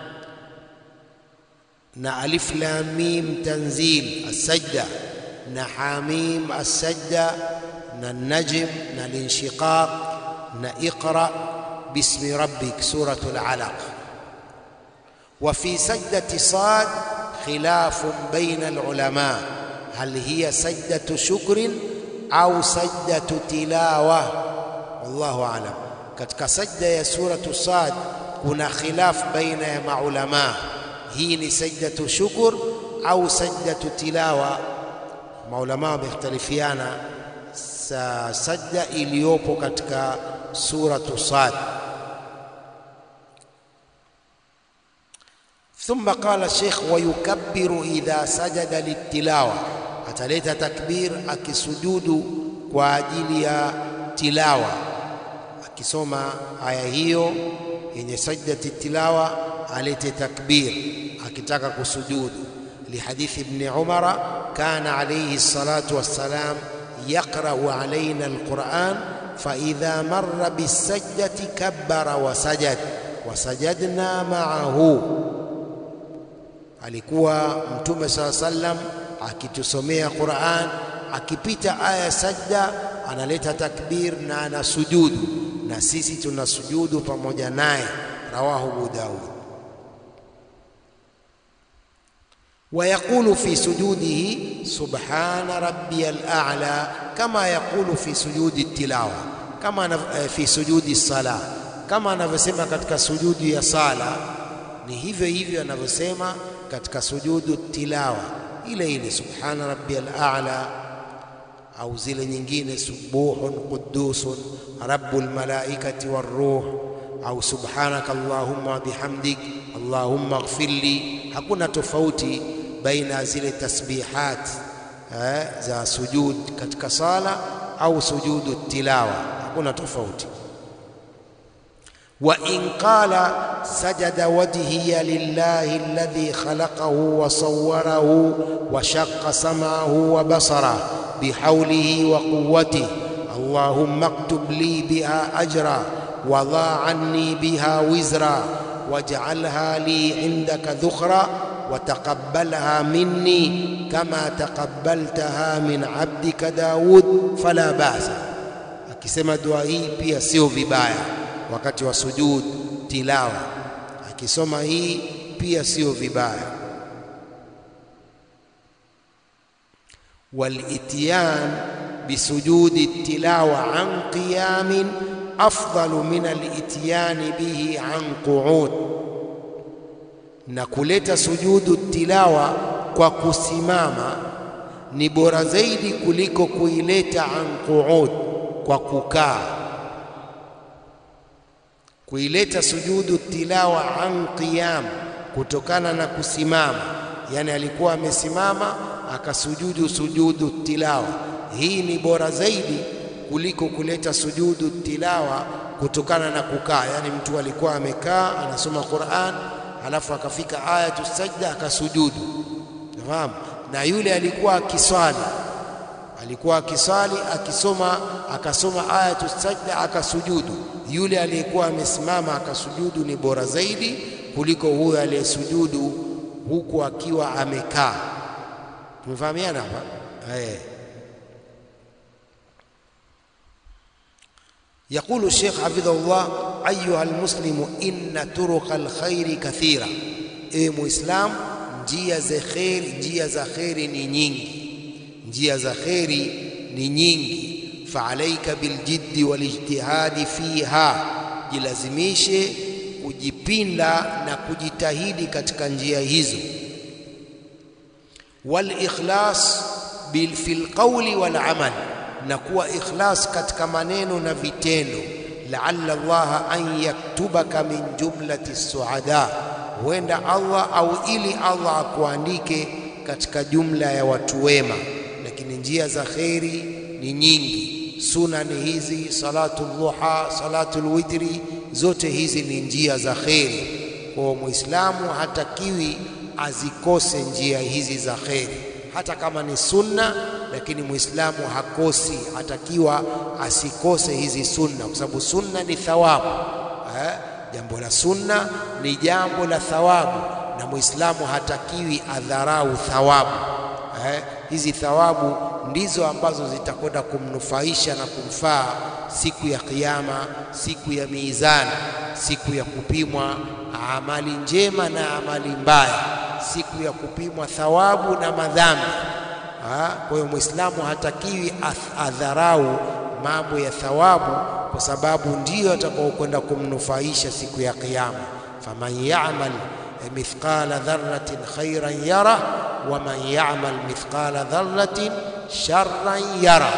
B: na Alif Lam Mim Tanzil as-Sajda na Hamim as-Sajda na Najm na al-Inshiqaq na Iqra bismi rabbik suratu al-Alaq wa fi sajdati Sad خلاف بين العلماء هل هي سجدة شكر أو سجدة تلاوة والله أعلم katika sajda ya suratu Sad kuna khilaf baina ya maulama, hii ni sajdatu shukr au sajdatu tilawa. Maulama wamekhtalifiana sa sajda iliyopo katika suratu Sad. Thumma qala Sheikh, wayukabbiru idha sajada litilawa, ataleta takbir akisujudu kwa ajili ya tilawa, akisoma aya hiyo yenye sajdati tilawa alete takbir akitaka kusujudu. Lihadithi Ibni Umara, kana alayhi salatu wassalam yaqra'u alayna alquran faidha marra bisajdati kabbara wasajad wasajadna ma'ahu alikuwa Mtume saa sallam akitusomea Qur'an, akipita aya sajda analeta takbir na anasujudu, na sisi tunasujudu pamoja naye. Rawahu Abu Daud. Wa yaqulu fi sujudihi subhana rabbiyal a'la, kama yaqulu fi sujudi tilawa, kama fi sujudi sala, kama anavyosema katika sujudi ya sala, ni hivyo hivyo anavyosema katika sujudu tilawa ile ile, subhana rabbiyal a'la, au zile nyingine subuhun qudusun rabbul malaikati waruh, au subhanaka allahumma bihamdik allahumma ighfirli. Hakuna tofauti baina zile tasbihat eh, za sujud katika sala au sujudu tilawa, hakuna tofauti. wa in qala sajada wajhiya lillahi alladhi khalaqahu wa sawwarahu wa shaqqa sam'ahu wa basarahu bihawlihi wa quwwatihi allahumma aktub li biha ajra wa dha anni biha wizra waj'alha li indaka dhukhra wa taqabbalha minni kama taqabbaltaha min abdika Daud fala ba'sa. Akisema dua hii pia sio vibaya wakati wa sujud tilawa, akisoma hii pia sio vibaya. Walityan bisujudi tilawa an qiyamin afdalu min alityani bihi an qu'ud, na kuleta sujudu tilawa kwa kusimama ni bora zaidi kuliko kuileta an qu'ud, kwa kukaa kuileta sujudu tilawa an qiyam, kutokana na kusimama. Yani alikuwa amesimama akasujudu sujudu tilawa, hii ni bora zaidi kuliko kuleta sujudu tilawa kutokana na kukaa. Yani mtu alikuwa amekaa anasoma Qur'an, halafu akafika ayatu sajda akasujudu, nafahamu. Na yule alikuwa akiswali alikuwa akiswali akisoma akasoma ayatu sajda akasujudu. Yule aliyekuwa amesimama akasujudu ni bora zaidi kuliko huyo aliyesujudu huku akiwa amekaa. Tumefahamiana hapa eh? Yaqulu Sheikh hafidhahullah, ayuha almuslimu inna turuqa alkhairi kathira, ewe Muislam, njia za kheri, njia za kheri ni nyingi njia za kheri ni nyingi. faalaika biljiddi walijtihadi fiha, jilazimishe kujipinda na kujitahidi katika njia hizo. Walikhlas fil qawli wal amal, na kuwa ikhlas katika maneno na vitendo. Laalla Allaha an yaktubaka min jumlati suada, huenda Allah au ili Allah akuandike katika jumla ya watu wema. Lakini njia za kheri ni nyingi, sunani hizi, salatu dhuha, salatu lwitri, zote hizi ni njia za kheri. Kwa Muislamu hatakiwi azikose njia hizi za kheri, hata kama ni sunna, lakini Muislamu hakosi, hatakiwa asikose hizi sunna, kwa sababu sunna ni thawabu eh? Jambo la sunna ni jambo la thawabu, na Muislamu hatakiwi adharau thawabu eh? Hizi thawabu ndizo ambazo zitakwenda kumnufaisha na kumfaa siku ya Kiyama, siku ya mizani, siku ya kupimwa amali njema na amali mbaya, siku ya kupimwa thawabu na madhambi. Kwa hiyo Muislamu hatakiwi adharau mambo ya thawabu, kwa sababu ndiyo atakaokwenda kumnufaisha siku ya Kiyama. faman ya'mal mithqala dharratin khairan yara wa man ya'mal mithqala dharratin sharran yara.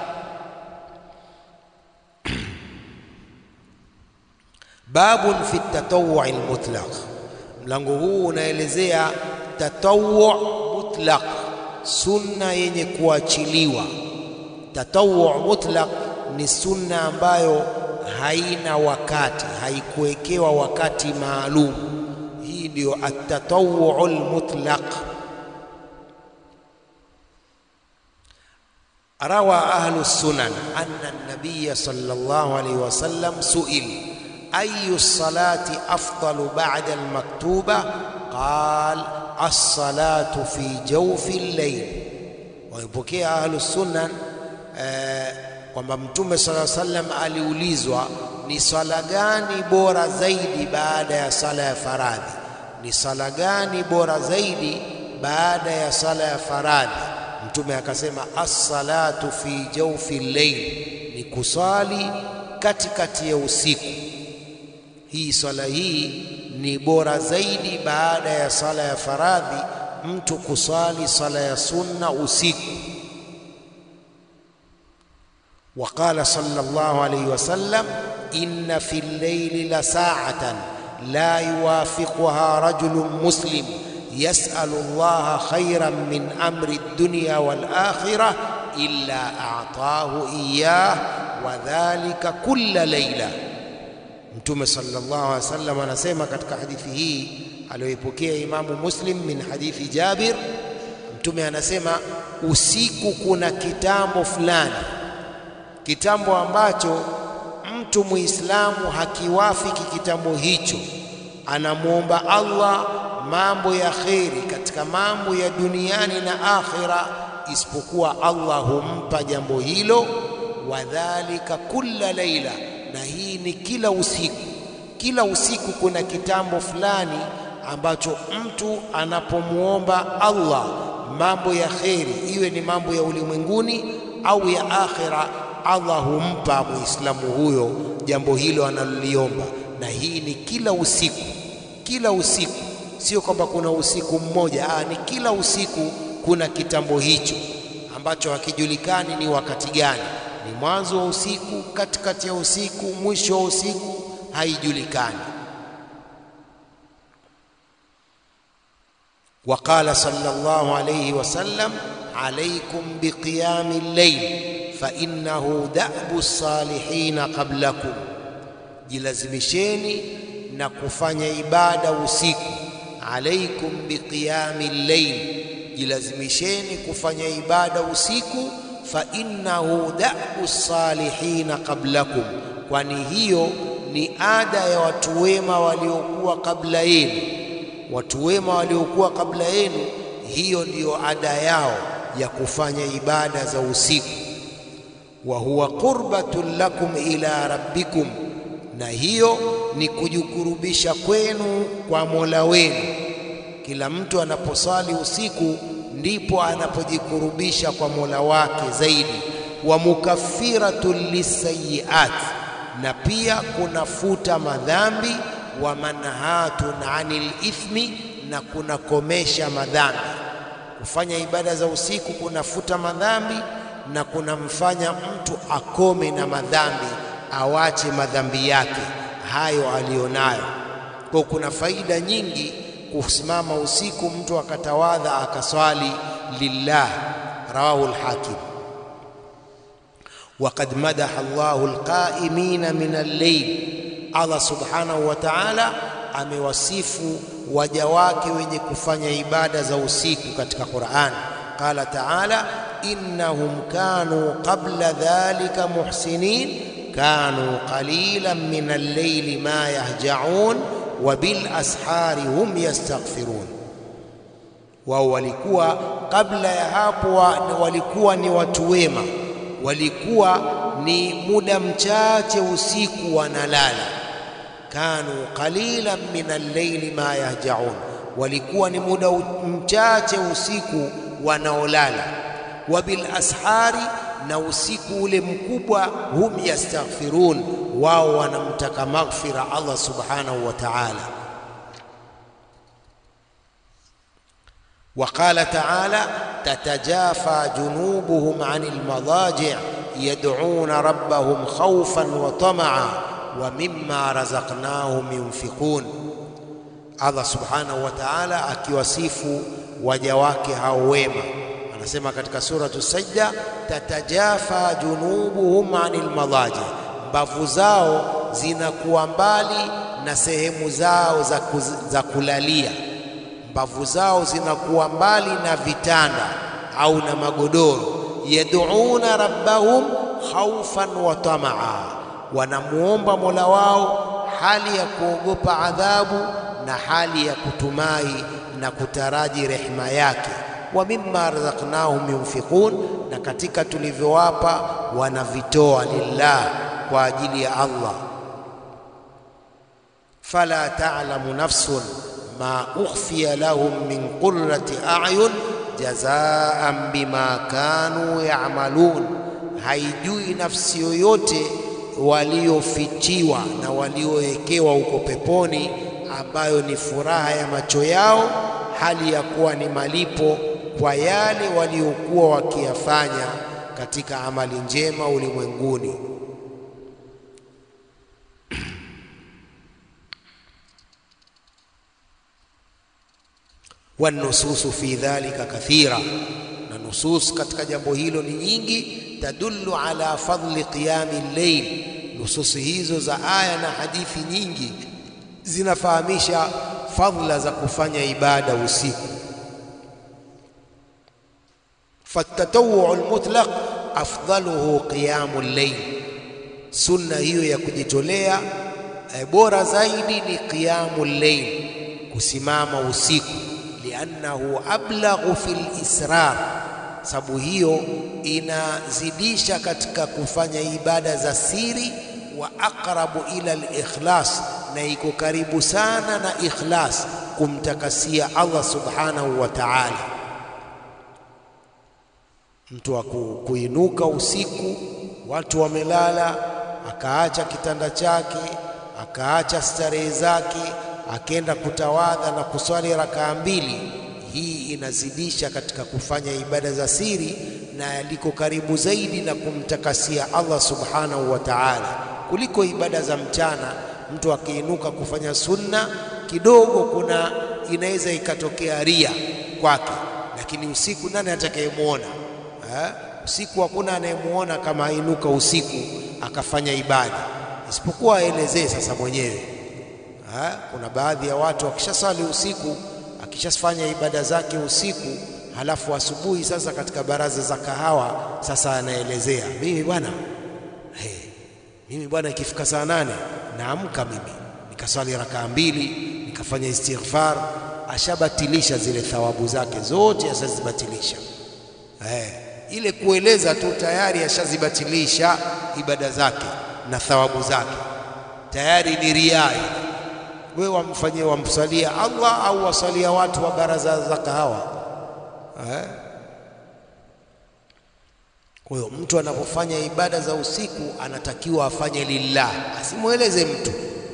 B: Babun fi tatawwu almutlaq, mlango huu unaelezea tatawwu mutlaq, sunna yenye kuachiliwa. Tatawwu mutlaq ni sunna ambayo haina wakati, haikuwekewa wakati maalum. Hii ndiyo atatawwu almutlaq. Rawa ahlu sunan anna an-nabiy sallallahu alayhi wasallam suil ayu salati afdalu ba'da al-maktuba qal as-salatu fi jawfi al-layl. Wamepokea ahlu sunan eh, kwamba Mtume sallallahu alayhi wasallam aliulizwa ni swala gani bora zaidi baada ya sala ya faradhi, ni sala gani bora zaidi baada ya sala ya faradhi? Mtume akasema as-salatu fi jawfi al-layl, ni kuswali katikati ya usiku. Hii swala hii ni bora zaidi baada ya sala ya faradhi, mtu kuswali sala ya sunna usiku. Waqala sallallahu alayhi wasallam, inna fi al-layli la sa'atan la yuwafiquha rajulun muslim yasalu llaha khairan min amri dunya wal akhirah illa a'tahu iyah wa dhalika kulla layla. Mtume sallallahu alaihi wasallam anasema katika hadithi hii aliyoipokea Imamu Muslim min hadithi Jabir, Mtume anasema usiku kuna kitambo fulani, kitambo ambacho mtu Muislamu hakiwafiki kitambo hicho, anamwomba Allah mambo ya kheri katika mambo ya duniani na akhira, isipokuwa Allah humpa jambo hilo. Wadhalika kulla laila, na hii ni kila usiku. Kila usiku kuna kitambo fulani ambacho mtu anapomwomba Allah mambo ya kheri, iwe ni mambo ya ulimwenguni au ya akhira, Allah humpa muislamu huyo jambo hilo analoliomba, na hii ni kila usiku, kila usiku Sio kwamba kuna usiku mmoja. Aa, ni kila usiku kuna kitambo hicho ambacho hakijulikani ni wakati gani, ni mwanzo wa usiku, katikati ya usiku, mwisho wa usiku, haijulikani. Waqala sallallahu alayhi wasallam, alaykum biqiyami llail fa innahu da'bu salihina qablakum, jilazimisheni na kufanya ibada usiku alaikum biqiyami llail, jilazimisheni kufanya ibada usiku. Fa innahu da'bu salihina qablakum, kwani hiyo ni ada ya watu wema waliokuwa kabla yenu. Watu wema waliokuwa kabla yenu, hiyo ndiyo ada yao ya kufanya ibada za usiku. Wa huwa qurbatun lakum ila rabbikum, na hiyo ni kujikurubisha kwenu kwa Mola wenu. Kila mtu anaposwali usiku ndipo anapojikurubisha kwa Mola wake zaidi, wa mukaffiratun lisayiat, na pia kunafuta madhambi, wa manhatun anil ithmi, na kunakomesha madhambi. Kufanya ibada za usiku kunafuta madhambi na kunamfanya mtu akome na madhambi, awache madhambi yake hayo aliyonayo. Kwa kuna faida nyingi kusimama usiku, mtu akatawadha akaswali lillah. Rawahu al-Hakim. Waqad madaha Allahu alqaimina min al-layl, Allah subhanahu wa ta'ala amewasifu waja wake wenye kufanya ibada za usiku katika Qur'an. Qala ta'ala innahum kanu qabla dhalika muhsinin kanu qalilan min al-layli ma yahja'un wa bil ashari hum yastaghfirun, wao walikuwa kabla ya hapo walikuwa ni watu wema, walikuwa ni muda mchache usiku wanalala. Kanu qalilan min al-layli ma yahja'un, walikuwa ni muda mchache usiku wanaolala. Wa bil ashari, na usiku ule mkubwa, hum yastaghfirun, wao wanamtaka maghfira Allah subhanahu wa ta'ala. Wa qala ta'ala tatajafa junubuhum 'anil madaji' yad'una rabbahum khawfan wa tama'a wa mimma razaqnahum yunfiqun. Allah subhanahu wa ta'ala akiwasifu waja wake hao wema anasema katika suratu Sajda, tatajafa junubuhum anil madaji, mbavu zao zinakuwa mbali na sehemu zao za, kuz, za kulalia. Mbavu zao zinakuwa mbali na vitanda au na magodoro. Yad'una rabbahum khawfan wa tamaa, wanamuomba mola wao hali ya kuogopa adhabu na hali ya kutumai na kutaraji rehema yake wa mimma razaqnahum yunfiqun, na katika tulivyowapa wanavitoa lillah, kwa ajili ya Allah. Fala ta'lamu nafsun ma ukhfiya lahum min qurrati a'yun jazaan bima kanu ya'malun, haijui nafsi yoyote waliofichiwa na waliowekewa huko peponi, ambayo ni furaha ya macho yao, hali ya kuwa ni malipo kwa yale waliokuwa wakiyafanya katika amali njema ulimwenguni. Wanususu fi dhalika kathira, na nusus katika jambo hilo ni nyingi. Tadullu ala fadli qiyami llail, nususi hizo za aya na hadithi nyingi zinafahamisha fadhila za kufanya ibada usiku. Fatatawuu almutlaq afdaluhu qiyamu llail, sunna hiyo ya kujitolea e, bora zaidi ni qiyamu llail, kusimama usiku. Liannahu ablaghu fil israr, sababu hiyo inazidisha katika kufanya ibada za siri. Wa aqrabu ila al-ikhlas, na iko karibu sana na ikhlas, kumtakasia Allah subhanahu wa ta'ala. Mtu wa kuinuka usiku, watu wamelala, akaacha kitanda chake, akaacha starehe zake, akenda kutawadha na kuswali rakaa mbili, hii inazidisha katika kufanya ibada za siri na liko karibu zaidi na kumtakasia Allah subhanahu wa ta'ala kuliko ibada za mchana. Mtu akiinuka kufanya sunna kidogo, kuna inaweza ikatokea ria kwake, lakini usiku nani atakayemwona? Usiku hakuna anayemwona kama ainuka usiku akafanya ibada, isipokuwa aelezee sasa mwenyewe. Ha? Kuna baadhi ya watu wakishaswali usiku, akishafanya ibada zake usiku, halafu asubuhi sasa katika baraza za kahawa sasa anaelezea, mimi bwana hey, mimi bwana ikifika saa nane naamka mimi nikaswali rakaa mbili nikafanya istighfar. Ashabatilisha zile thawabu zake zote, ashazibatilisha hey. Ile kueleza tu tayari ashazibatilisha ibada zake na thawabu zake, tayari ni riai. Wewe wamfanyie wamsalia Allah au wasalia watu wa baraza za kahawa eh? Kwa hiyo mtu anapofanya ibada za usiku anatakiwa afanye lillah, asimweleze mtu.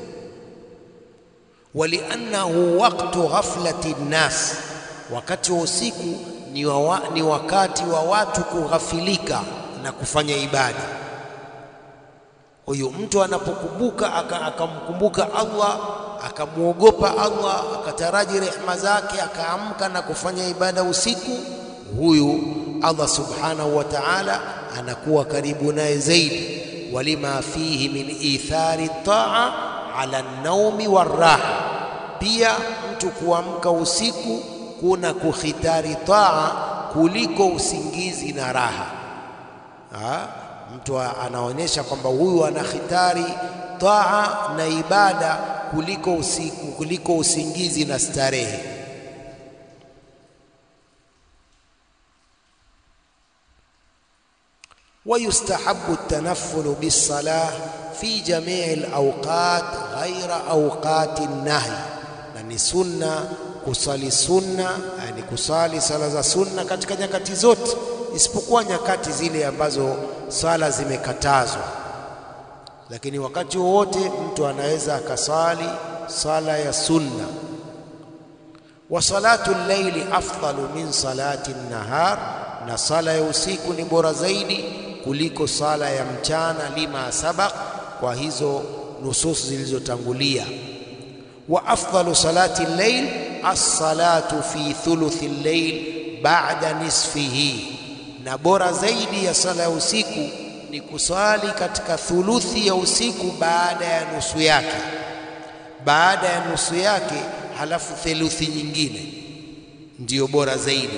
B: Waliannahu waqtu ghaflati nnas, wakati wa usiku ni, wa, ni wakati wa watu kughafilika na kufanya ibada. Kwa hiyo mtu anapokumbuka akamkumbuka Allah akamwogopa Allah akataraji rehema zake akaamka na kufanya ibada usiku, huyu Allah subhanahu wa ta'ala anakuwa karibu naye zaidi. walima fihi min ithari taa ala naumi warraha, pia mtu kuamka usiku kuna kukhitari taa kuliko usingizi na raha ha? Mtu anaonyesha kwamba huyu anakhitari taa na ibada kuliko usiku, kuliko usingizi na starehe. ويستحب التنفل بالصلاة في جميع الأوقات غير أوقات النهي na ni sunna kusali sunna, yani kusali sala za sunna katika nyakati zote isipokuwa nyakati zile ambazo sala zimekatazwa. Lakini wakati wowote mtu anaweza akasali sala ya sunna. Wa salatu llaili afdalu min salati nahar, na sala ya usiku ni bora zaidi kuliko sala ya mchana, lima sabaq, kwa hizo nusus zilizotangulia. Wa afdalu salati llail as-salatu fi thuluthi llail ba'da nisfihi, na bora zaidi ya sala ya usiku ni kusali katika thuluthi ya usiku baada ya nusu yake, baada ya nusu yake, halafu theluthi nyingine ndiyo bora zaidi.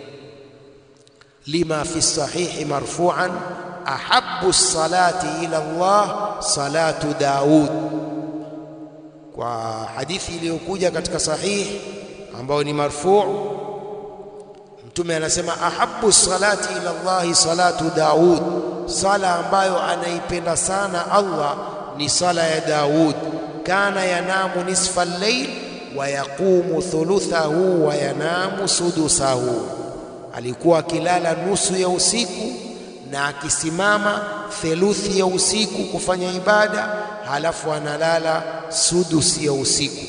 B: Lima fi sahihi marfu'an ahabbu salati ila Allah salatu Daud, kwa hadithi iliyokuja katika sahihi ambayo ni marfu', Mtume anasema ahabbu salati ila Allahi salatu Daud, sala ambayo anaipenda sana Allah ni sala ya Daud. Kana yanamu nisfa al-layl wa yaqumu thuluthahu wa yanamu sudusahu, alikuwa akilala nusu ya usiku na akisimama theluthi ya usiku kufanya ibada, halafu analala sudusi ya usiku.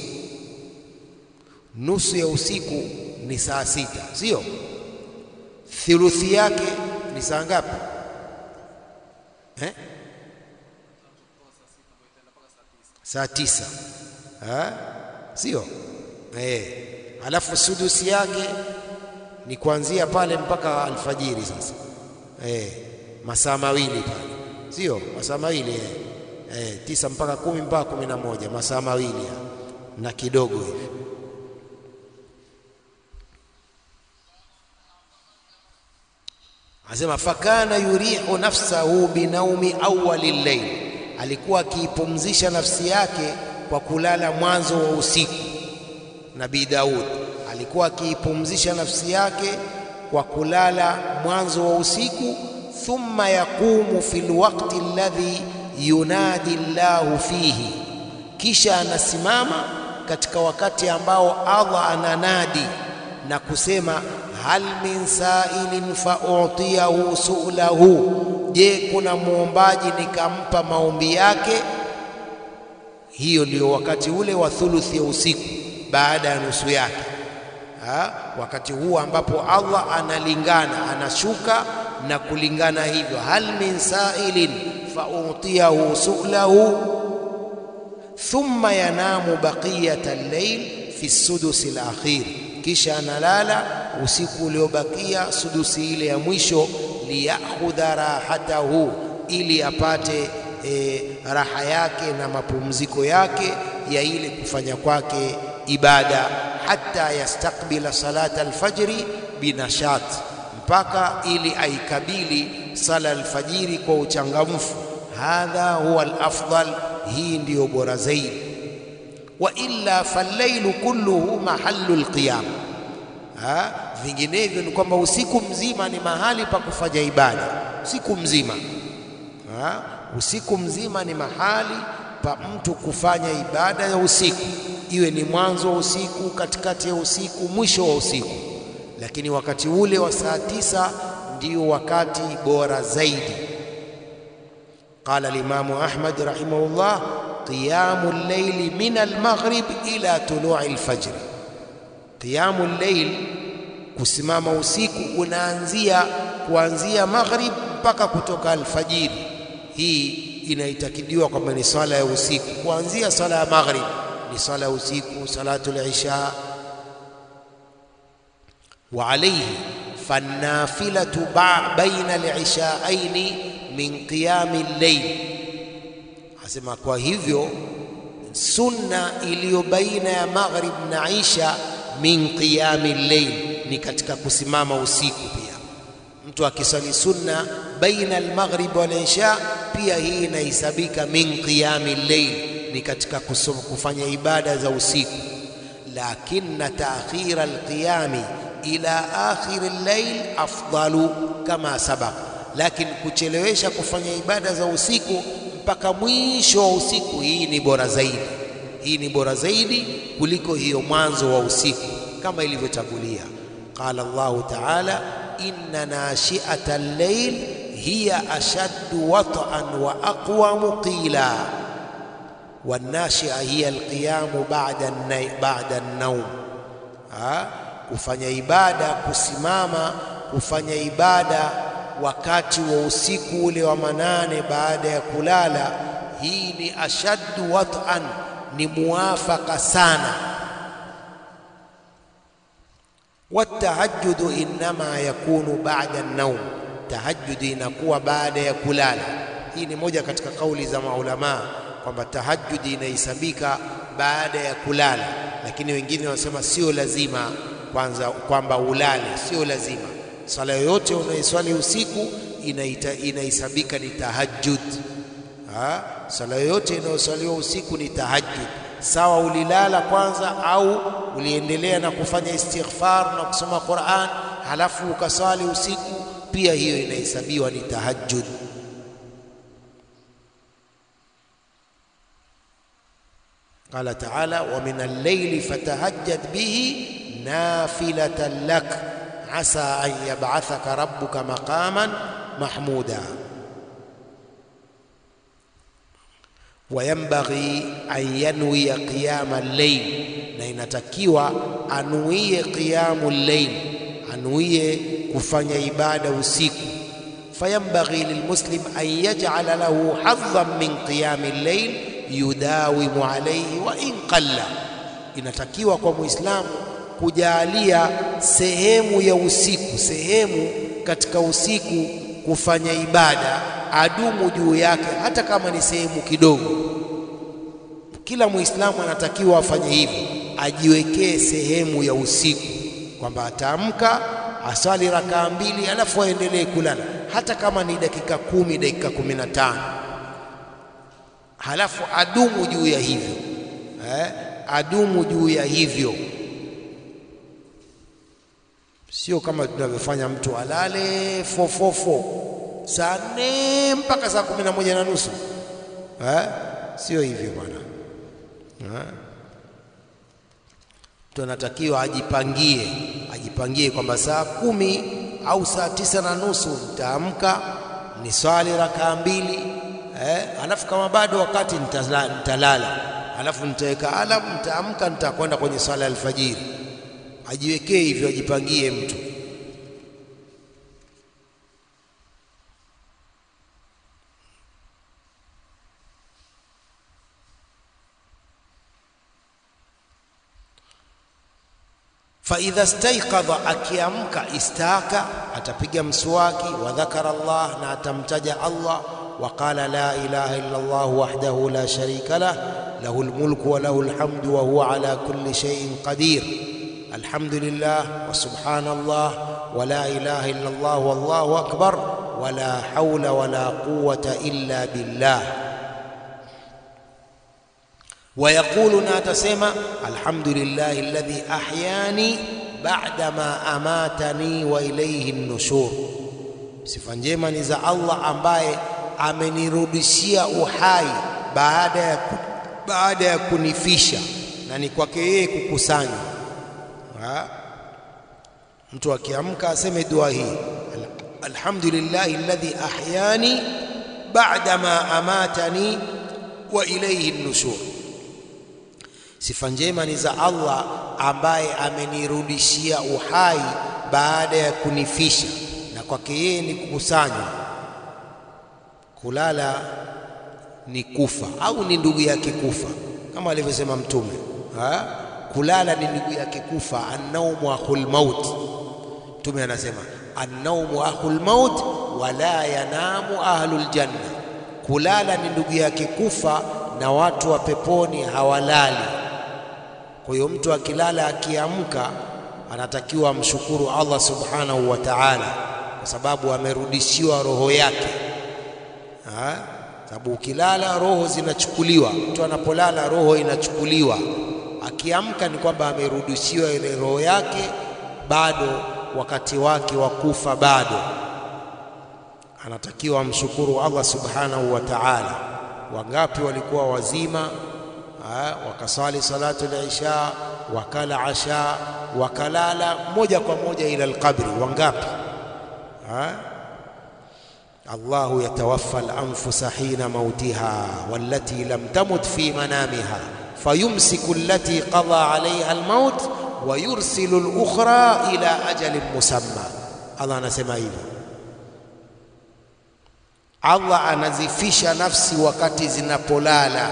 B: Nusu ya usiku ni saa sita, sio? Thuluthi yake ni saa ngapi eh? Saa tisa, sio eh? Halafu sudusi yake ni kuanzia pale mpaka alfajiri. Sasa eh, masaa mawili pale, sio? Masaa mawili eh. Eh, tisa mpaka kumi mpaka kumi na moja masaa mawili na kidogo hivi. Anasema fakana yurihu nafsahu binaumi awali llail, alikuwa akiipumzisha nafsi yake kwa kulala mwanzo wa usiku. Nabii Daud alikuwa akiipumzisha nafsi yake kwa kulala mwanzo wa usiku. Thumma yaqumu fi lwaqti alladhi yunadi llahu fihi, kisha anasimama katika wakati ambao Allah ananadi na kusema hal min sa'ilin fa utiyahu su'lahu, je, kuna muombaji nikampa maombi yake? Hiyo ndio wakati ule wa thuluthi ya usiku baada ya nusu yake. Ha? Wakati huu ambapo Allah analingana anashuka na kulingana hivyo, hal min sa'ilin fa utiyahu su'lahu thumma yanamu baqiyata al-layl fi sudusi al-akhir kisha analala usiku uliobakia sudusi ile ya mwisho, liyakhudha rahatahu, ili apate e, raha yake na mapumziko yake ya ile kufanya kwake ibada, hata yastakbila salata alfajri binashat, mpaka ili aikabili sala alfajiri kwa uchangamfu. Hadha huwa alafdal, hii ndiyo bora zaidi wa illa fallailu kulluhu mahallu alqiyam, vinginevyo ni kwamba usiku mzima ni mahali pa kufanya ibada. Usiku mzima ha? Usiku mzima ni mahali pa mtu kufanya ibada ya usiku, iwe ni mwanzo wa usiku, katikati ya usiku, mwisho wa usiku. Lakini wakati ule wa saa tisa ndio wakati bora zaidi. Qala al-Imamu Ahmad rahimahullah, qiyamu al-layli min al-maghrib ila tulu'i al-fajr. Qiyamu al-layl, kusimama usiku unaanzia kuanzia maghrib mpaka kutoka alfajiri. Hii inaitakidiwa kwamba ni swala ya usiku, kuanzia swala ya maghrib ni swala ya usiku, salatul isha. Wa alayhi fannafilatu baina al-ishaaini min qiyami al-layl, asema kwa hivyo sunna iliyo baina ya maghrib na isha min qiyami al-layl, ni katika kusimama usiku pia. Mtu akisali sunna baina al-maghrib wal isha, pia hii inahesabika min qiyami al-layl, ni katika kusoma, kufanya ibada za usiku. Lakinna ta'khira al-qiyami ila akhir al-layl afdalu kama sabaq, lakini kuchelewesha kufanya ibada za usiku mpaka mwisho wa usiku, hii ni bora zaidi. Hii ni bora zaidi kuliko hiyo mwanzo wa usiku kama ilivyotangulia. Qala Allahu ta'ala, inna nashi'ata al-layl hiya ashaddu wat'an wa aqwamu qila wan-nashi'a hiya al-qiyamu ba'da ba'da an-nawm. Kufanya ibada, kusimama kufanya ibada wakati wa usiku ule wa manane baada ya kulala, hii ni ashaddu wat'an, ni muwafaka sana. Watahajjudu innama yakunu ba'da an-nawm, tahajjudi inakuwa baada ya kulala. Hii ni moja katika kauli za maulamaa kwamba tahajjudi inahesabika baada ya kulala, lakini wengine wanasema sio lazima kwanza kwamba ulale, sio lazima. Sala yoyote unayoswali usiku inahesabika ni tahajjud. Sala yoyote inayoswaliwa usiku ni tahajjud, sawa ulilala kwanza au uliendelea na kufanya istighfar na kusoma Qur'an halafu ukaswali usiku, pia hiyo inahesabiwa ni tahajjud. Qala ta'ala, wa min al-layli fatahajjad bihi nafilatan lak asa an yab'athaka rabbuka maqaman mahmuda wa yanbaghi an yanwiya qiyama al-layl, na inatakiwa anuie qiyamu al-layl, anuie kufanya ibada usiku. Fayanbaghi lilmuslim an yaj'ala lahu hadhan min qiyami al-layl yudawimu alayhi wa in qalla, inatakiwa kwa muislamu kujalia sehemu ya usiku, sehemu katika usiku kufanya ibada, adumu juu yake, hata kama ni sehemu kidogo. Kila muislamu anatakiwa afanye hivi, ajiwekee sehemu ya usiku, kwamba ataamka asali rakaa mbili, alafu aendelee kulala, hata kama ni dakika kumi, dakika kumi na tano, halafu adumu juu ya hivyo eh, adumu juu ya hivyo Sio kama tunavyofanya mtu alale fofofo saa nne mpaka saa kumi na moja na nusu eh? Sio hivyo bwana eh? Mtu anatakiwa ajipangie, ajipangie kwamba saa kumi au saa tisa na nusu nitaamka ni swali rakaa mbili eh? Alafu kama bado wakati nitalala, nitalala. Alafu nitaweka alamu, nitaamka nitakwenda kwenye swala ya alfajiri ajiwekee hivyo, ajipangie mtu. fa idha staiqadha, akiamka istaka, atapiga mswaki, wa dhakara Allah, na atamtaja Allah, wa qala la ilaha illa Allah wahdahu la sharika lah lahu lmulku wa lahu lhamdu wa huwa ala kulli shay'in qadir alhamdulillah wa subhanallah wa la ilaha illa Allah wallahu akbar wa la hawla wa la quwwata illa billah wayaqulu na atasema alhamdulillahi alladhi ahyani ba'da ma amatani wa ilayhi an-nushur, sifa njema ni za Allah ambaye amenirudishia uhai baada ya, baada ya kunifisha na ni kwake yeye kukusanya. Mtu akiamka aseme dua hii alhamdulillahi alladhi ahyani ba'da ma amatani wa ilayhi an-nushur sifa njema ni za Allah ambaye amenirudishia uhai baada ya kunifisha na kwake yeye ni kukusanywa kulala ni kufa au ni ndugu yake kufa kama alivyosema mtume ha? kulala ni ndugu yake kufa annaumu akhul maut mtume anasema annaumu akhul maut wala yanamu ahlul janna kulala ni ndugu yake kufa na watu wa peponi hawalali kwa hiyo mtu akilala akiamka anatakiwa amshukuru Allah subhanahu wa ta'ala kwa sababu amerudishiwa roho yake ha? sababu ukilala roho zinachukuliwa mtu anapolala roho inachukuliwa akiamka ni kwamba amerudishiwa ile roho yake bado wakati wake wa kufa bado anatakiwa amshukuru Allah subhanahu wa ta'ala wangapi walikuwa wazima ha, wakasali salatu al-isha wakala asha wakalala moja kwa moja ila alqabri wangapi ha? الله يتوفى الأنفس حين موتها والتي لم تمت في منامها فيمسك التي قضى عليها الموت ويرسل الأخرى إلى أجل مسمى الله anasema hivyo Allah anazifisha nafsi wakati zinapolala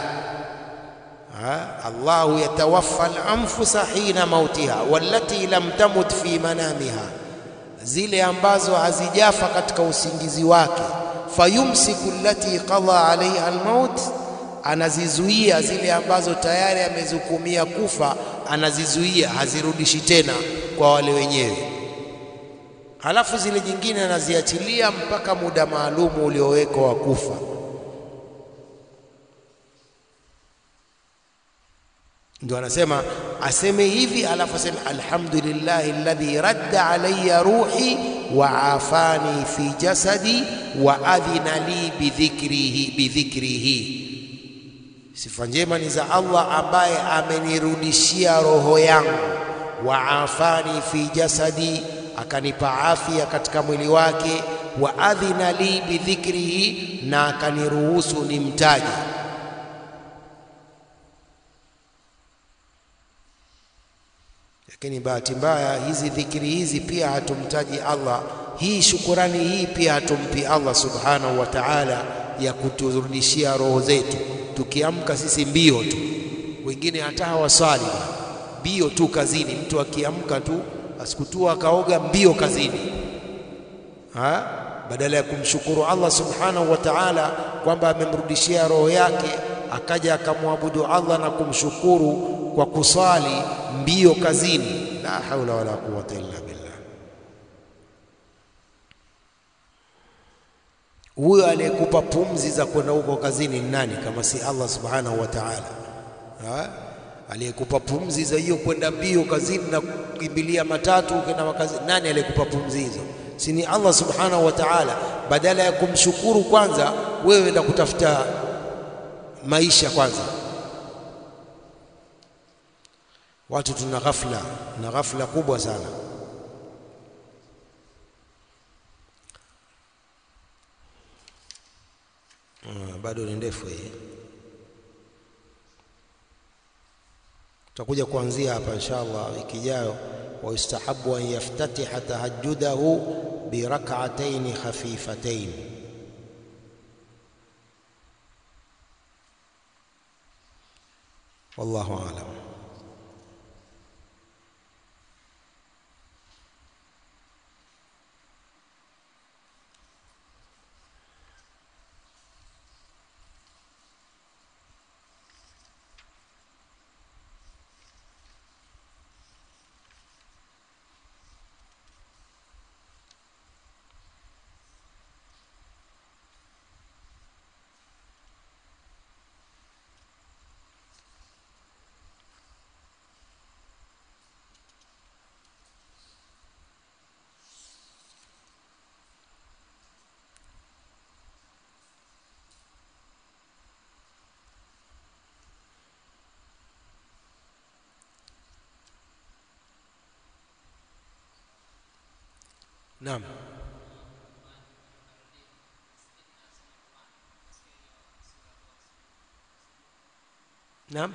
B: Allahu yatawaffa al-anfusa hina mautiha wallati lam tamut fi manamiha zile ambazo hazijafa katika usingizi wake fayumsiku allati qada alaiha almaut anazizuia zile ambazo tayari amezukumia kufa anazizuia hazirudishi tena kwa wale wenyewe halafu zile nyingine anaziachilia mpaka muda maalumu uliowekwa wa kufa ndio anasema aseme hivi alafu aseme alhamdulillahi alladhi radda alayya ruhi wa afani fi jasadi wa adhina li bidhikrihi bidhikrihi sifa njema ni za Allah ambaye amenirudishia roho yangu wa afani fi jasadi akanipa afya katika mwili wake wa adhina li bidhikrihi na akaniruhusu nimtaje lakini bahati mbaya hizi dhikri hizi pia hatumtaji Allah. Hii shukurani hii pia hatumpi Allah subhanahu wa ta'ala ya kuturudishia roho zetu. Tukiamka sisi mbio tu, wengine hata hawaswali, mbio tu kazini. Mtu akiamka tu asikutua akaoga, mbio kazini ha? badala ya kumshukuru Allah subhanahu wa ta'ala kwamba amemrudishia roho yake, akaja akamwabudu Allah na kumshukuru kwa kuswali mbio kazini. La haula wala quwwata illa billah. Huyo aliyekupa pumzi za kwenda huko kazini ni nani kama si Allah subhanahu wa ta'ala? Aliyekupa pumzi za hiyo kwenda mbio kazini na kukimbilia matatu ukenda makazi, nani aliyekupa pumzi hizo? Si ni Allah subhanahu wa ta'ala. Badala ya kumshukuru kwanza, wewe enda kutafuta maisha kwanza. Watu tuna ghafla na ghafla kubwa sana. Uh, bado ni ndefu hii, tutakuja kuanzia hapa inshallah wiki ijayo. wa yustahabu an yaftatiha tahajjudahu birak'atayn khafifatayn wallahu a'lam. Naam. Naam.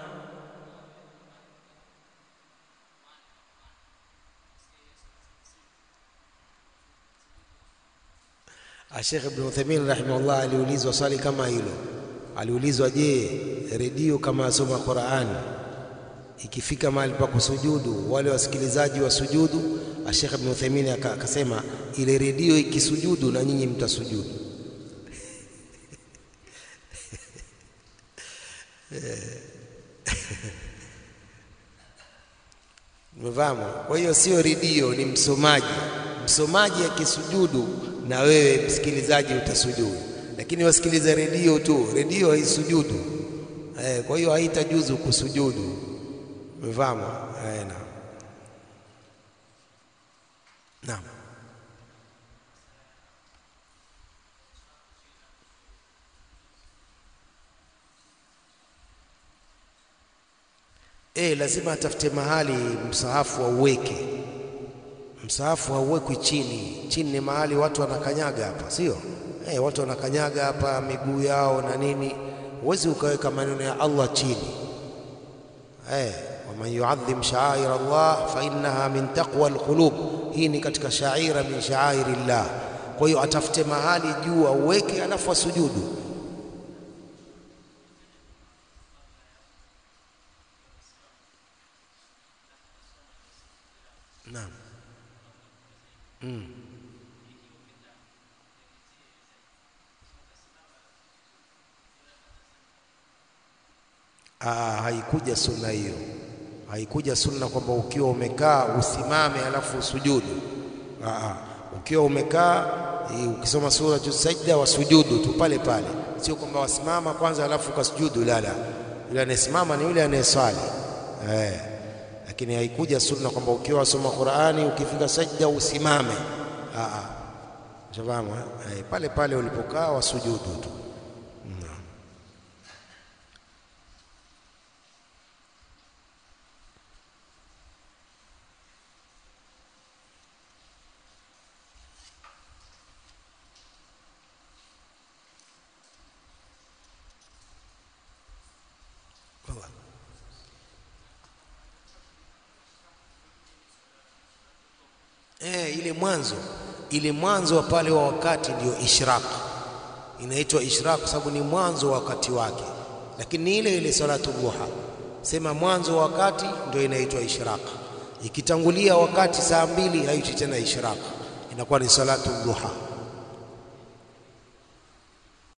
B: Sheikh Ibn Uthaymeen rahimahullah aliulizwa swali kama hilo. Aliulizwa, je, redio kama asoma Qur'an ikifika mahali pa kusujudu wale wasikilizaji wa sujudu? Sheikh Ibn Uthaymeen akasema ile redio ikisujudu na nyinyi mtasujudu. Umefahamu? Kwa hiyo sio redio, ni msomaji. Msomaji akisujudu na wewe msikilizaji utasujudu, lakini wasikiliza redio tu, redio haisujudu. Eh, kwa hiyo haitajuzu kusujudu. Umefahamu? Eh, naam. Naam. Eh, lazima atafute mahali msahafu auweke. Msahafu hauwekwi chini. Chini ni mahali watu wanakanyaga hapa, sio? Eh, watu wanakanyaga hapa miguu yao na nini. Huwezi ukaweka maneno ya Allah chini. Eh, waman yuadhim sha'air Allah fa innaha min taqwa alqulub. Hii ni katika shaira min sha'airillah. Kwa hiyo atafute mahali juu auweke, alafu asujudu. Naam. Mm. Ah, haikuja sunna hiyo, haikuja sunna kwamba ukiwa umekaa usimame alafu usujudu. Ah, ukiwa umekaa ukisoma sura Sajda wasujudu tu pale pale, sio kwamba wasimama kwanza alafu ukasujudu. La, la, yule anayesimama ni yule anayeswali eh lakini haikuja sunna kwamba ukiwa wasoma Qur'ani ukifika sajda usimame. Ah, shafahamu eh, pale pale ulipokaa wasujudu tu. Eh, ile mwanzo ile mwanzo wa pale wa wakati ndio ishraq, inaitwa ishraq kwa sababu ni mwanzo wa wakati wake, lakini ni ile ile salatu duha. Sema mwanzo wa wakati ndio inaitwa ishraq. Ikitangulia wakati saa mbili haiti tena ishraq, inakuwa ni salatu duha.